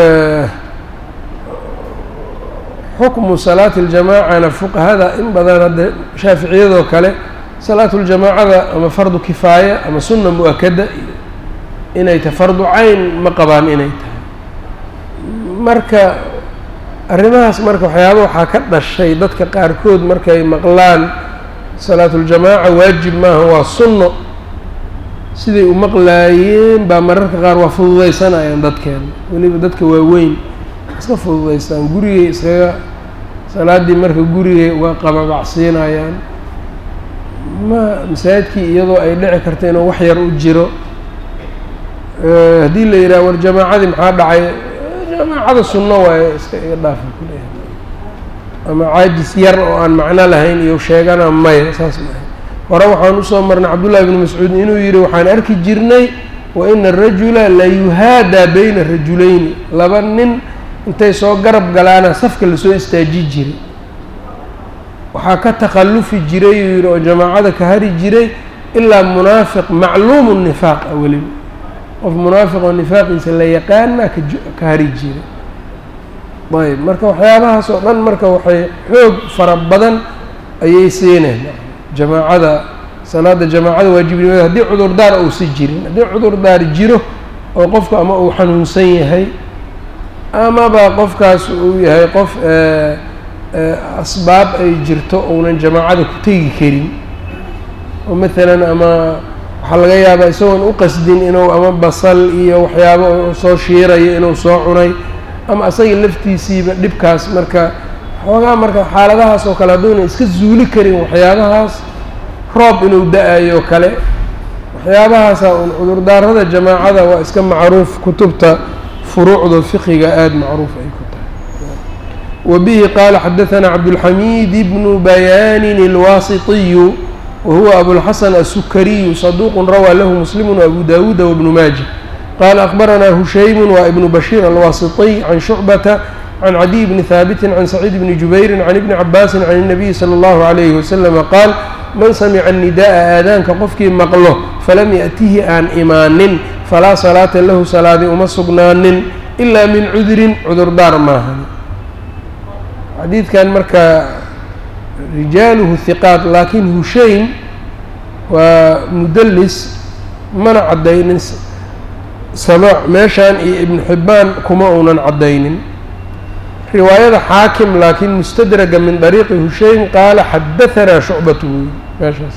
xukmu salaati اljamaacana fuqahada in badan hadda shaaficiyadoo kale salaatu ljamaacada ama fardu kifaaya ama sunna mu-akada inay tahay fardu cayn ma qabaan inay tahay marka arrimahaas marka waxyaaba waxaa ka dhashay dadka qaarkood markay maqlaan salaatuljamaaca waajib maaha waa sunno siday u maqlaayeen baa mararka qaar waa fududaysanayaan dadkeena weliba dadka waaweyn iska fududaystaan gurigay iskaga salaaddii marka gurigay uga qababacsiinayaan ma masaajidkii iyadoo ay dhici karta inuu wax yar u jiro haddii la yidhaha war jamaacadii maxaa dhacay jamaacada sunno waaye iska iga dhaafa kuleeyahay ama caajis yar oo aan macno lahayn iyo sheegana maya saas maaha hore waxaan usoo marnay cabdullahi bni mascuud inuu yidhi waxaan arki jirnay wa ina arajula la yuhaadaa bayna rajulayni laba nin intay soo garab galaana safka lasoo istaaji jiray waxaa ka takhallufi jiray uu yidhi oo jamaacada ka hari jiray ilaa munaafiq macluumu nifaaq ah weliba qof munaafiq oo nifaaqiisa la yaqaana ka hari jiray ayb marka waxyaabahaas oo dhan marka waxay xoog fara badan ayay siineen jamaacada salaada jamaacada waajibnimada haddii cudurdaar uusi jirin haddii cudurdaar jiro oo qofku ama uu xanuunsan yahay amaba qofkaas uu yahay qof asbaab ay jirto uunan jamaacada ku tegi karin oo maalan ama waxaa laga yaabaa isagoon u qasdin inuu ama basal iyo waxyaabo soo shiirayo inuu soo cunay ama asaga laftiisiiba dhibkaas marka xoogaa marka xaaladahaas oo kale hadduuna iska zuuli karin waxyaabahaas roob inuu da-ayo kale waxyaabahaasa un cudurdaarada jamaacada waa iska macruuf kutubta furuucda fiqiga aada macruuf ay ku tahay wa bihi qaala xadaثana cabdulxamiid bnu bayaanin اlwaasitiyu wa huwa abulxasan asukariyu saduuqu rawaa lahu muslimu abu dawuuda wabnu maaja qaala akbaranaa hushaymu waa ibnu bashiir alwaasitiy can shucbata can cadiy bni haabitin can saciid bni jubayrin can ibni cabaasin can الnabiyi salى اllahu عalayhi waslama qaal man samica nida'a aadaanka qofkii maqlo falam ya'tihi aan imaanin falaa salaata lahu salaadi uma sugnaanin ilaa min cudurin cudurdaar maahan xadiidkan marka rijaaluhu hiqaat laakiin hushaym waa mudallis mana caddaynin samaac meeshaan iyo ibnu xibbaan kuma uunan caddaynin riwaayada xaakim laakiin mustadraga min dariiqi hushaym qaala xadahanaa shucbatu wey meeshaas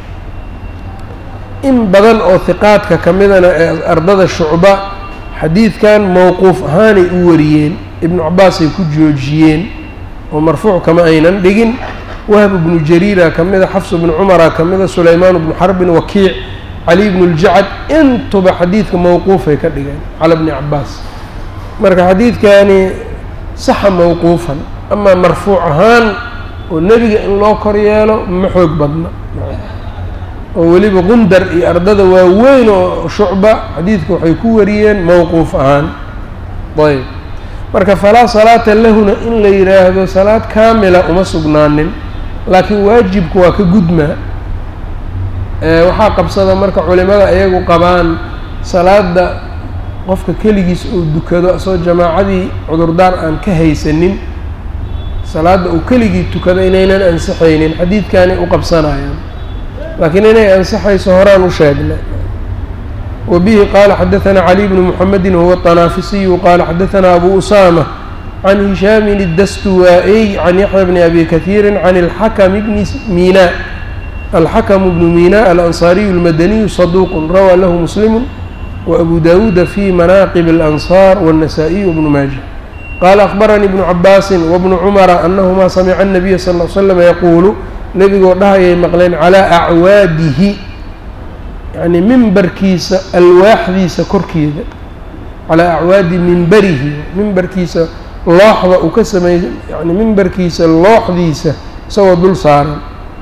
in badan oo hiqaadka ka midana ee ardada shucba xadiidkan mowquuf ahaanay u wariyeen ibnu cabaasay ku joojiyeen oo marfuuc kama aynan dhigin wahb bnu jariira ka mida xafs bnu cumara ka mida sulaymaan bnu xarbin wakiic cali bnu ljacad intuba xadiidka mowquufay ka dhigeen cala bni cabaas marka xadiidkani saxa mowquufan amaa marfuuc ahaan oo nebiga in loo kor yeelo ma xoog badna oo weliba qundar iyo ardada waaweyn oo shucba xadiidka waxay ku wariyeen mowquuf ahaan ayb marka falaa salaata lahuna in la yidhaahdo salaad kaamila uma sugnaanin laakiin waajibku waa ka gudmaa waxaa qabsada marka culimada iyagu qabaan salaada qofka keligiis uu dukado asoo jamaacadii cudurdaar aan ka haysanin salaadda uu keligii tukado inaynan ansixaynin xadiidkaanay u qabsanayaan laakiin inay ansixayso horaan u sheegnay wa bihi qaala xadaثana cali bnu muxamedi wahuwa طanaafisiyu qaala xadaثana abu usaama can hishaamin الdastuwaa-iy can yaxya bni abi kahiiri can اlxakm bni mina alxakm bnu mina alanصaariyu اlmadaniyu saduuq rawaa lahu muslimu وأbu dawuuda fi manaaqib الأnصاar والنasaaئiy وبnu maaja qaala أخbaranii ibnu cabaasi وbnu cumara anahmaa samica الnabiya sal ll slam yaquulu nebigoo dhahayay maqleen calىa acwaadihi yani mimbarkiisa alwaaxdiisa korkeeda calaa acwaadi mimbarihi mimbarkiisa looxda uu ka sameey yani mimbarkiisa looxdiisa isagoo dul saaran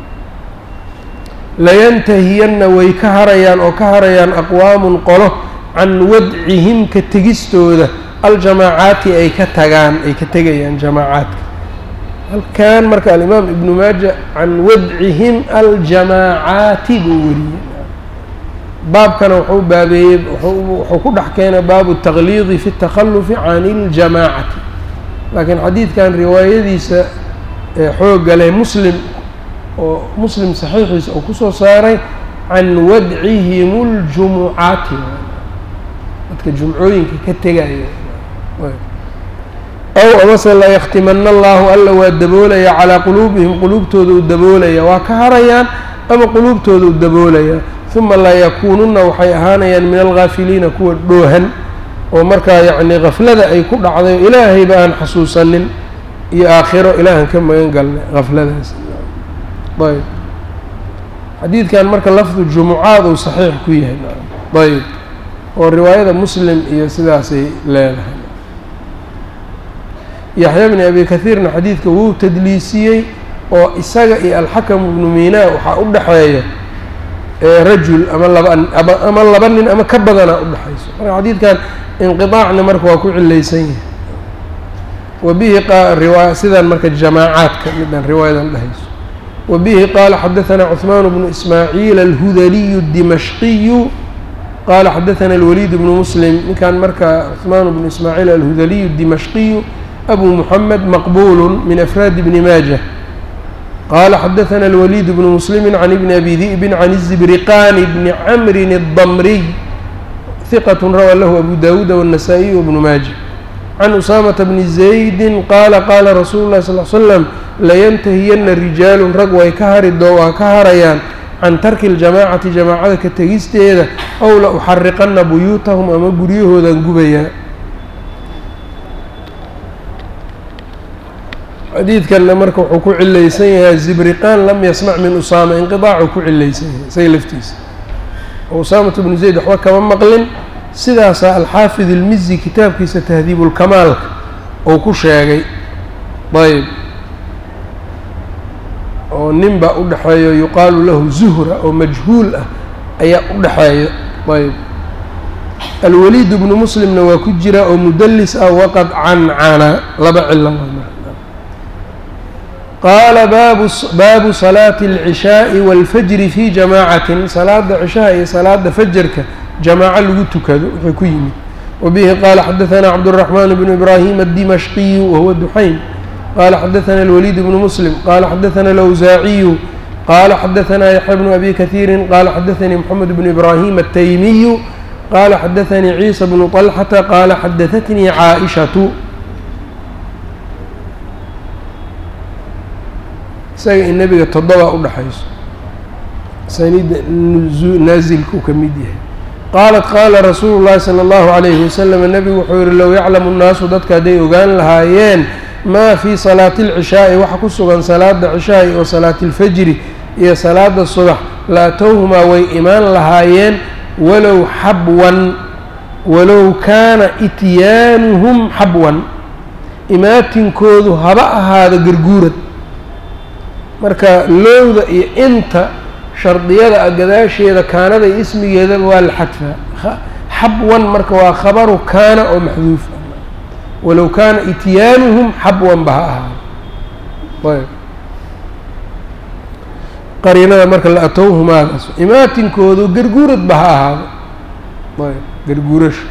layantahiyanna way ka harayaan oo ka harayaan aqwaamun qolo can wadcihim ka tegistooda aljamaacaati ay ka tagaan ay ka tegayaan jamaacaadka halkan marka alimaam ibnu maaja can wadcihim aljamaacaati buu weriyey baabkana wuxuu baabeeyey wuxuu ku dhex keenay baabu taqliidi fi اtakhalufi can اljamaacati laakiin xadiidkan riwaayadiisa ee xooga leh muslim oo muslim saxiixiisa uu kusoo saaray can wadcihim اljumucaati dadka jumcooyinka ka tegaya aw amase la yaktimana allahu alla waa daboolaya calaa quluubihim quluubtooda u daboolaya waa ka harayaan ama quluubtooda u daboolaya uma laa yakuununa waxay ahaanayaan min algaafiliina kuwa dhoohan oo markaa yacni gaflada ay ku dhacday oo ilaahayba aan xasuusanin iyo aakhiro ilaahan ka magan galnay gafladaas ayb xadiidkan marka lafdu jumucaad uu saxiix ku yahay ayb oo riwaayada muslim iyo sidaasay leedahay yaxya bni abi kahiirna xadiidka wuu tadliisiyey oo isaga iyo alxakam ibnu miinaa waxaa u dhexeeya rajul ama laba ama laba nin ama ka badanaa udhexayso marka xadiidkan inqiطaacna marka waa ku cilaysan yahay wa bihi riwaaya sidan marka jamaacaadka midan riwaayadan dhehayso وبه qال xdثnا cثمان بن إسmاعيل الhdلي الدمشقي qال xdثnا الوليد بن مسلم ninkan marka cثمان بن إسmاعيل الhdلي الدمشقي أbو محمد مqبول من أفrاad بن mاجة qال xdثnا الوليد بن مسلم عن بن أbي ذئب عن الزبرقان بن عمر الضمري ثqة rwى lh أbو dاود والنسائي وبن mاجة عن أسامة بن زaيد qال qاla رsuل الlhi صلى اه عل سلم layntahiyana rijaalun rag way ka hari doo waa ka harayaan can tarki اljamaacati jamaacada ka tegisteeda ow la uxariqana buyuutahum ama guryahoodan gubayaa xadiidkanna marka wuxuu ku cilaysan yahay zibriqaan lam yasmac min usaama inqidaacuu ku cilaysan yahay isaga laftiisa oo usaamatu bnu zayd waxba kama maqlin sidaasaa alxaafid ilmizi kitaabkiisa tahdiibulkamaalka uu ku sheegay ayb oo nin baa u dhexeeyo yuqaalu lahu zuhra oo majhuul ah ayaa u dhexeeya ayb alwaliid bnu muslimna waa ku jira oo mudallis ah waqad cancana laba cilo qaala baabu baabu salaati اlcishaaءi wاlfajri fi jamaacatin salaada cishaha iyo salaada fajarka jamaaco lagu tukado wuxuu ku yimid wabihi qaala xadaثana cabdالرaحman bnu ibrahim الdimashqiyu wahuwa duxaym qala xadaثna الوليد بن مسلم qala xadaثna الأwزاaعiyu qala xadaثna yaحya بن أbي kaثيiri qala xadaثnii mحamed بن إbrahيm التaymiyu qala xadaثnii عيسى بن طلحةa qala xadaثtnii caaئشhaةu isaga in nebiga todoba udhaxayso sanida naazilku ka mid yahay qaalat qaala rasuulu الlahi slى الlahu عalayه waslم nebigu wuxuu yihi low yaclamu الnaasu dadka hadday ogaan lahaayeen maa fii salaati alcishaa'i waxa ku sugan salaada cishaa'i oo salaati alfajri iyo salaada subax laatowhumaa way imaan lahaayeen walow xabwan walow kaana ityaanuhum xabwan imaatinkoodu haba ahaado garguurad marka lowda iyo inta shardiyada a gadaasheeda kaanada iyo ismigeedaba waa la xadfaa xabwan marka waa khabaru kaana oo maxduufa walow kaana ityaanuhum xabwan ba ha ahaado ayb qariinada marka la atowhumaadaas imaatinkoodu garguurad ba ha ahaado ayb garguurasha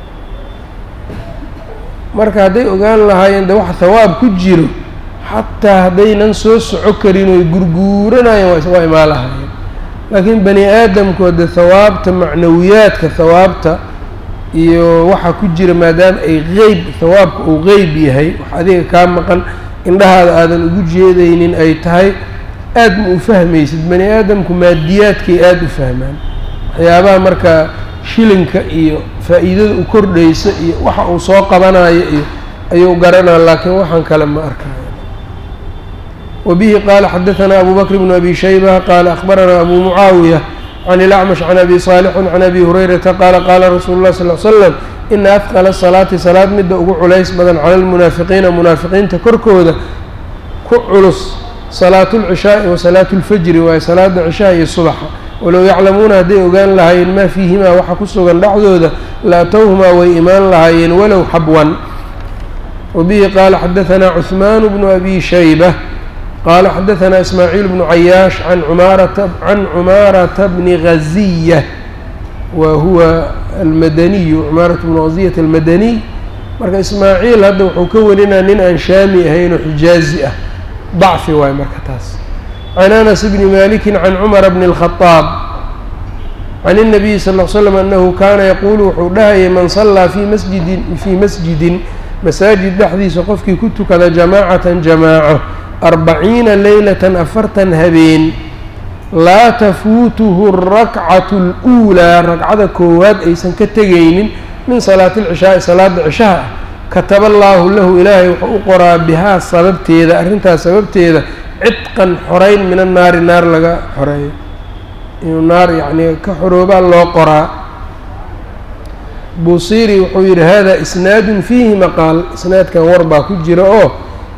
marka hadday ogaan lahaayeen de waxa hawaab ku jiro xataa haddaynan soo soco karin oy gurguuranayeen waa imaan lahaayeen laakiin bani aadamku de hawaabta macnawiyaadka hawaabta iyo waxaa ku jira maadaama ay qeyb hawaabka uu qeyb yahay wax adiga kaa maqan indhahaada aadan ugu jeedaynin ay tahay aad ma u fahmaysid bani aadamku maadiyaadkay aada u fahmaan waxyaabaha marka shilinka iyo faa'iidada u kordhaysa iyo waxa uu soo qabanayo iyo ayuu garanaa laakiin waxaan kale ma arkayo wabihi qaala xadaثana abu bakr bnu abi shayba qaala akhbaranaa abu mucaawiya can ilacmash can abi saalixin can abi hurayrata qaala qaala rasuulu lah sal l slam ina afqala salaati salaad midda ugu culays badan cala almunaafiqiina munaafiqiinta korkooda ku culus salaatu lcishaa'i wa salaatu lfajri waaye salaada cishaha iyo subaxa walow yaclamuuna hadday ogaan lahaayeen maa fiihimaa waxa ku sugan dhexdooda laatowhumaa way imaan lahaayeen walow xabwan wabihi qaala xadaثana cuثmaan bnu abi shayba qaala xadaثana ismaaciil bnu cayaash an umaarata can cumaarata bni ghaziya wa huwa almadaniyu cumaarat bnu ghaziyat almadaniy marka ismaaciil hadda wuxuu ka warinaa nin aan shaami ahayn oo xijaazi ah dacfi waaye marka taas can anas bni maliki can cumara bni اlkhadaab can الnabiyi sal l slam anahu kaana yaquulu wuxuu dhahayay man sallaa fii masjidin fii masjidin masaajid dhexdiisa qofkii ku tukada jamaacatan jamaaco arbaciina leylatan afartan habeen laa tafuutuhu arakcatu اluulaa ragcada koowaad aysan ka tegaynin min salaati اlcishaa'i salaada cishaha ah kataba allaahu lahu ilaahay wuxuu u qoraa bihaa sababteeda arrintaas sababteeda cidqan xoreyn min annaari naar laga xoreeyo inuu naar yacnii ka xoroobaa loo qoraa buusiri wuxuu yidhi hada isnaadun fiihi maqaal isnaadkan war baa ku jira oo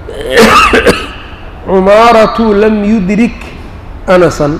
cumaaratu lam yudrik anasan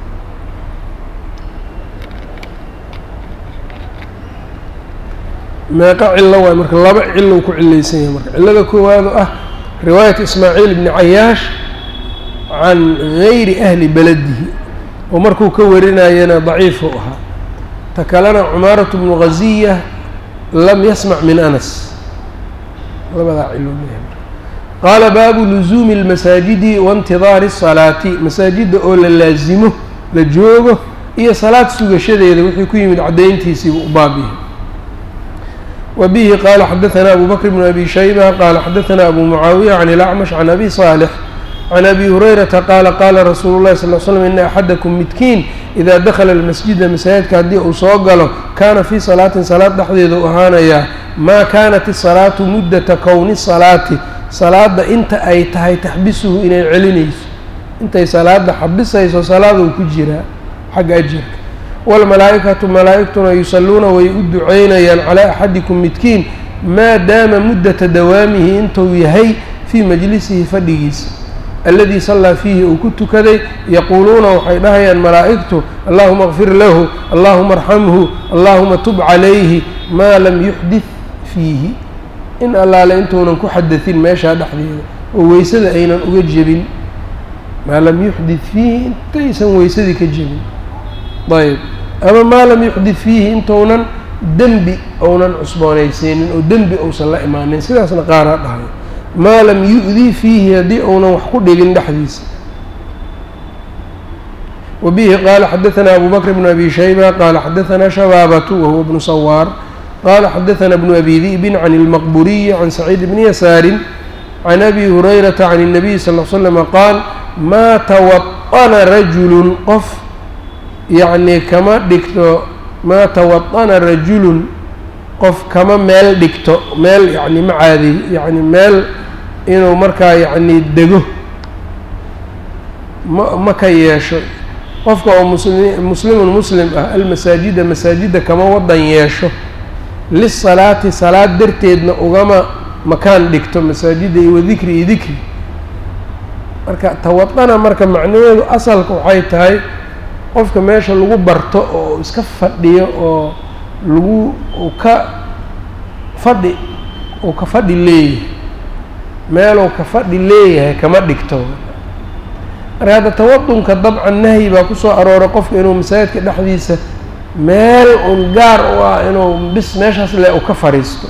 meeqa cilo waay marka laba cilo ku cilaysan yahay marka cilada koowaad oo ah riwaayat ismaaciil ibni cayaash can gayri ahli beladihi oo markuu ka warinayana daciifu ahaa ta kalena cumaaratu bnu ghaziya lam yasmac min anas labadaa cilooleeyahay qaala baabu luzuumi اlmasaajidi waintidaari الsalaati masaajidda oo la laasimo la joogo iyo salaad sugashadeeda wixii ku yimid caddayntiisiibu u baabihi wa bihi qaala xadaثana abu bakr bn abi shayba qaala xadaثana abu mucaawiya can ilacmash can abi صaalix can abi hurayrata qaala qaala rasuulu llahi sal l slm ina axadakum midkiin idaa dakhala almasjida masaajidka haddii uu soo galo kaana fii salaatin salaad dhexdeeda u ahaanayaa maa kaanat isalaatu muddata kowni salaati salaadda inta ay tahay taxbisuhu inay celinayso intay salaada xabisayso salaaduu ku jiraa xagga ajirka waalmalaa'ikatu malaa'igtuna yusalluuna way u duceynayaan calaa axadikum midkiin maa daama muddata dawaamihi intuu yahay fii majlisihi fadhigiisa alladii sallaa fiihi uu ku tukaday yaquuluuna waxay dhahayaan malaa'igtu allahuma kfir lahu allahuma arxamhu allahuma tub calayhi maa lam yuxdid fiihi in allaale intuunan ku xadatin meeshaa dhexdeeda oo weysada aynan uga jebin maa lam yuxdid fiihi intaysan weysadii ka jebin ayb ama maa lam yuxdid fiihi intuunan dembi ounan cusboonaysiinin oo dembi uusan la imaanin sidaasna qaaraa dhahay maa lam yu-dii fiihi haddii uunan wax ku dhigin dhexdiisa wa bihi qaala xadaثana abu bakr bn abi shayba qaala xadaثana shabaabatu wahuwa bnu sawaar qaala xadaثana bnu abi di'bin can اlmaqburiyi can saciid bni yasaarin can abi hurayrata can الnabiy sal l slama qaal maa tawaطana rajulun qof yacnii kama dhigto maa tawaطana rajulun qof kama meel dhigto meel yani ma caadiy yani meel inuu markaa yacni dego ma ma ka yeesho qofka oo musli muslimun muslim ah almasaajida masaajidda kama wadan yeesho lisalaati salaad darteedna ugama makaan dhigto masaajidda iyo wadikri iyo dikri marka tawadana marka macnaheedu asalka waxay tahay qofka meesha lagu barto oo iska fadhiyo oo lagu uu ka fadhi uu ka fadhi leeyahay meeluu ka fadhi leeyahay kama dhigto marka hadda tawadunka dabcan nahyi baa kusoo arooray qofka inuu masaajidka dhexdiisa meel un gaar u ah inuu bis meeshaas le u ka fadhiisto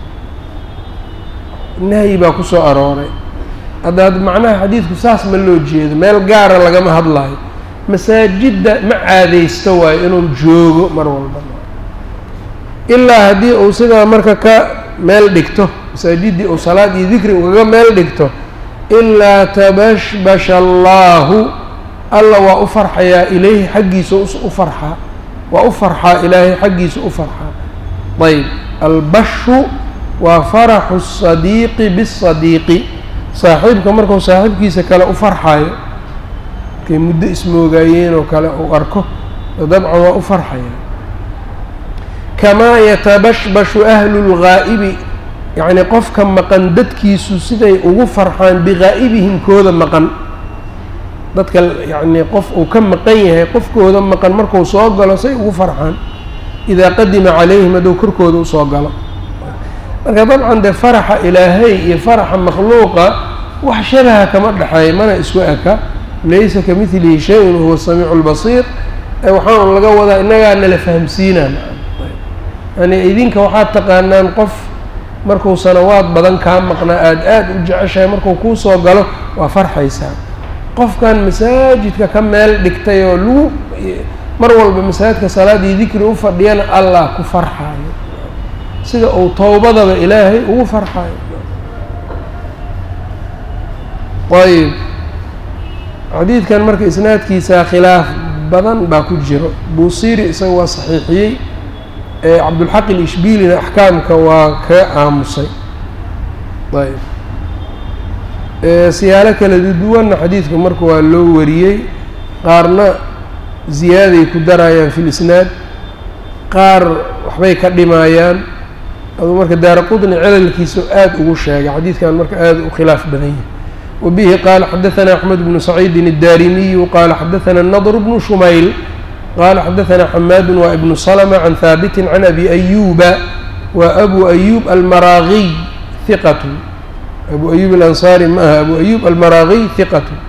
nahyi baa kusoo arooray hadda ad macnaha xadiidku saas ma loo jeedo meel gaara lagama hadlayo masaajidda ma caadaysto waayo inuu joogo mar walba ilaa haddii uu sidaa marka ka meel dhigto masaajiddii uu salaad iyo dikri ugaga meel dhigto ilaa tabashbasha allaahu alla waa u farxayaa ilayhi xaggiisa u farxaa waa u farxaa ilaahay xaggiisa u farxaa ayb albashu waa faraxu sadiiqi bisadiiqi saaxiibka markuu saaxiibkiisa kale u farxayo markay muddo ismoogaayeen oo kale uu arko dabcan waa u farxaya kamaa yatabashbashu ahlu lgaa'ibi yacni qofka maqan dadkiisu siday ugu farxaan bigaa'ibihim kooda maqan dadka yacnii qof uu ka maqan yahay qofkooda maqan markuu soo galo say ugu farxaan idaa qadima calayhim hadduu korkooda usoo galo marka dabcan dee faraxa ilaahay iyo faraxa makhluuqa wax shabaha kama dhexeeya mana isku eka laysa ka midlihi shay-un huwa samiicu lbasiir ee waxaan laga wadaa innagaa nala fahamsiinaan yani idinka waxaad taqaanaan qof markuu sanawaad badan kaa maqnaa aada aada u jeceshahay markuu kuu soo galo waa farxaysaa qofkan masaajidka ka meel dhigtay oo lagu mar walba masaajidka salaadii dikri u fadhiyana allah ku farxaayo sida uu towbadaba ilaahay ugu farxaayo ayb xadiidkan marka isnaadkiisa khilaaf badan baa ku jiro buusiri isaga waa saxiixiyey cabdulxaq ilishbilina axkaamka waa kaga aamusay ayb siyaalo kala duwanna xadiidka marka waa loo wariyey qaarna ziyaaday ku darayaan fi lisnaad qaar waxbay ka dhimayaan aduu marka daara qudni celalkiisa aada ugu sheegay xadiidkan marka aada u khilaaf badan yahay wabihi qaala xadaثana axmed bnu saciidin الdarimiyu qaala xadaثana nadr bnu shumayl qala xadaثna xamaadu wa ibnu slma can haabiti can abi ayuba wa abu ayub almaraagiy hiqat abu ayub alansaari ma aha abu ayub almaraagiy hiqat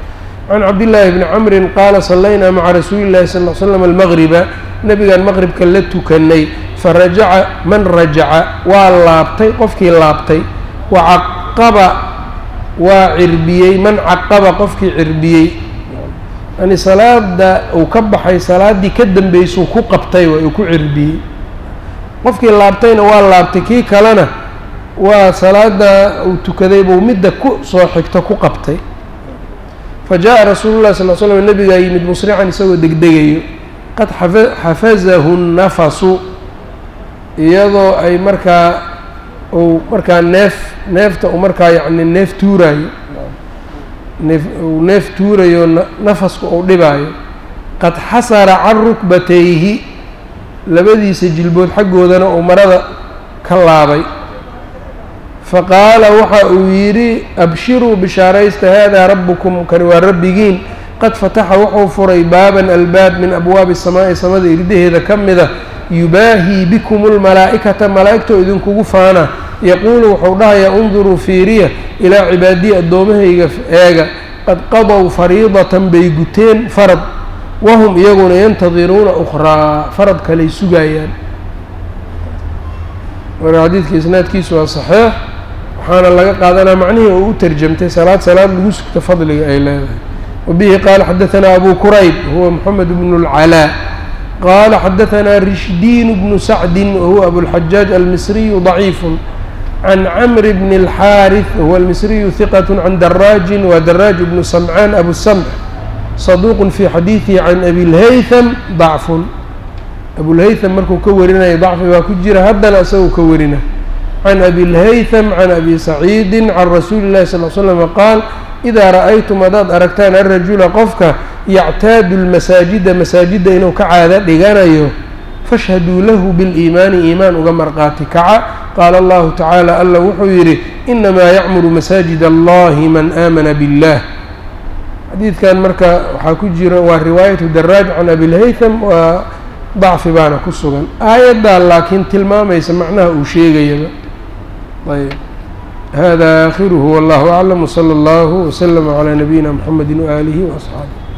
can cabdillaahi bni camrin qaala sallaynaa maca rasuuli llahi sal l slam almaqriba nebigaan maqribka la tukanay farajaca man rajaca waa laabtay qofkii laabtay wa caqaba waa cirbiyey man caqaba qofkii cirbiyey yani salaada uu ka baxay salaaddii ka dambeysuu ku qabtay waa uu ku cirbiyey qofkii laabtayna waa laabtay kii kalena waa salaada uu tukaday buu midda ku soo xigto ku qabtay fa jaa rasuulu llahi sal l slam nabigaa yimid musrican isagoo degdegayo qad xafazahu nafasu iyadoo ay markaa uu markaa neef neefta uu markaa yacni neef tuuraayo neef uu neef tuurayo nafasku uu dhibaayo qad xasara can rukbatayhi labadiisa jilbood xaggoodana uu marada ka laabay faqaala waxa uu yidhi abshiruu bishaaraysta haadaa rabbukum kani waa rabbigiin qad fataxa wuxuu furay baaban albaab min abwaabi samaa'i samada irdaheeda ka mida yubaahii bikum lmalaa'ikata malaa'igtoo idinkugu faana yaquulu wuxuu dhahayaa unduruu fiiriya ilaa cibaadiyi addoommahayga eega qad qadow fariidatan bay guteen farad wahum iyaguna yantadiruuna ukhraa farad kaley sugayaan marka xadiidka isnaadkiisu waa saxiix waxaana laga qaadanaa macnihii uu u tarjamtay salaad salaad lagu sugto fadliga ay leedahay wabihi qaala xadaanaa abu kurayb huwa moxamed bnu اlcalaa qaala xadaanaa rishdiin bnu sacdin wahuwa abulxajaaj almisriyu ضaciifu can camri bni اlxaariث wahuwa almisriyu hiqat can daraajin wa daraaj bnu samcaan abu samc saduuq fi xadiidihi can abi lhaytham dacfun abulhaytham markuu ka warinaya dacfi baa ku jira haddana isagoo ka warina can abi lhaytham can abi saciidin can rasuuli llahi sal l slama qaal idaa ra'aytum haddaad aragtaan alrajula qofka yactaadu lmasaajida masaajidda inuu ka caada dhiganayo fashhaduu lahu biliimaani iimaan uga marqaati kaca qaala allahu tacaala alla wuxuu yidhi inamaa yacmuru masaajid allahi man aamana billah xadiidkan marka waxaa ku jira waa riwaayatu daraaj can abilhaytham waa dacfi baana ku sugan aayaddaa laakiin tilmaamaysa macnaha uu sheegayaba ayb hada aakhiruhu wallahu aclam wsala allahu wslama calaa nabiyina mxamedi waaalihi waasxaabih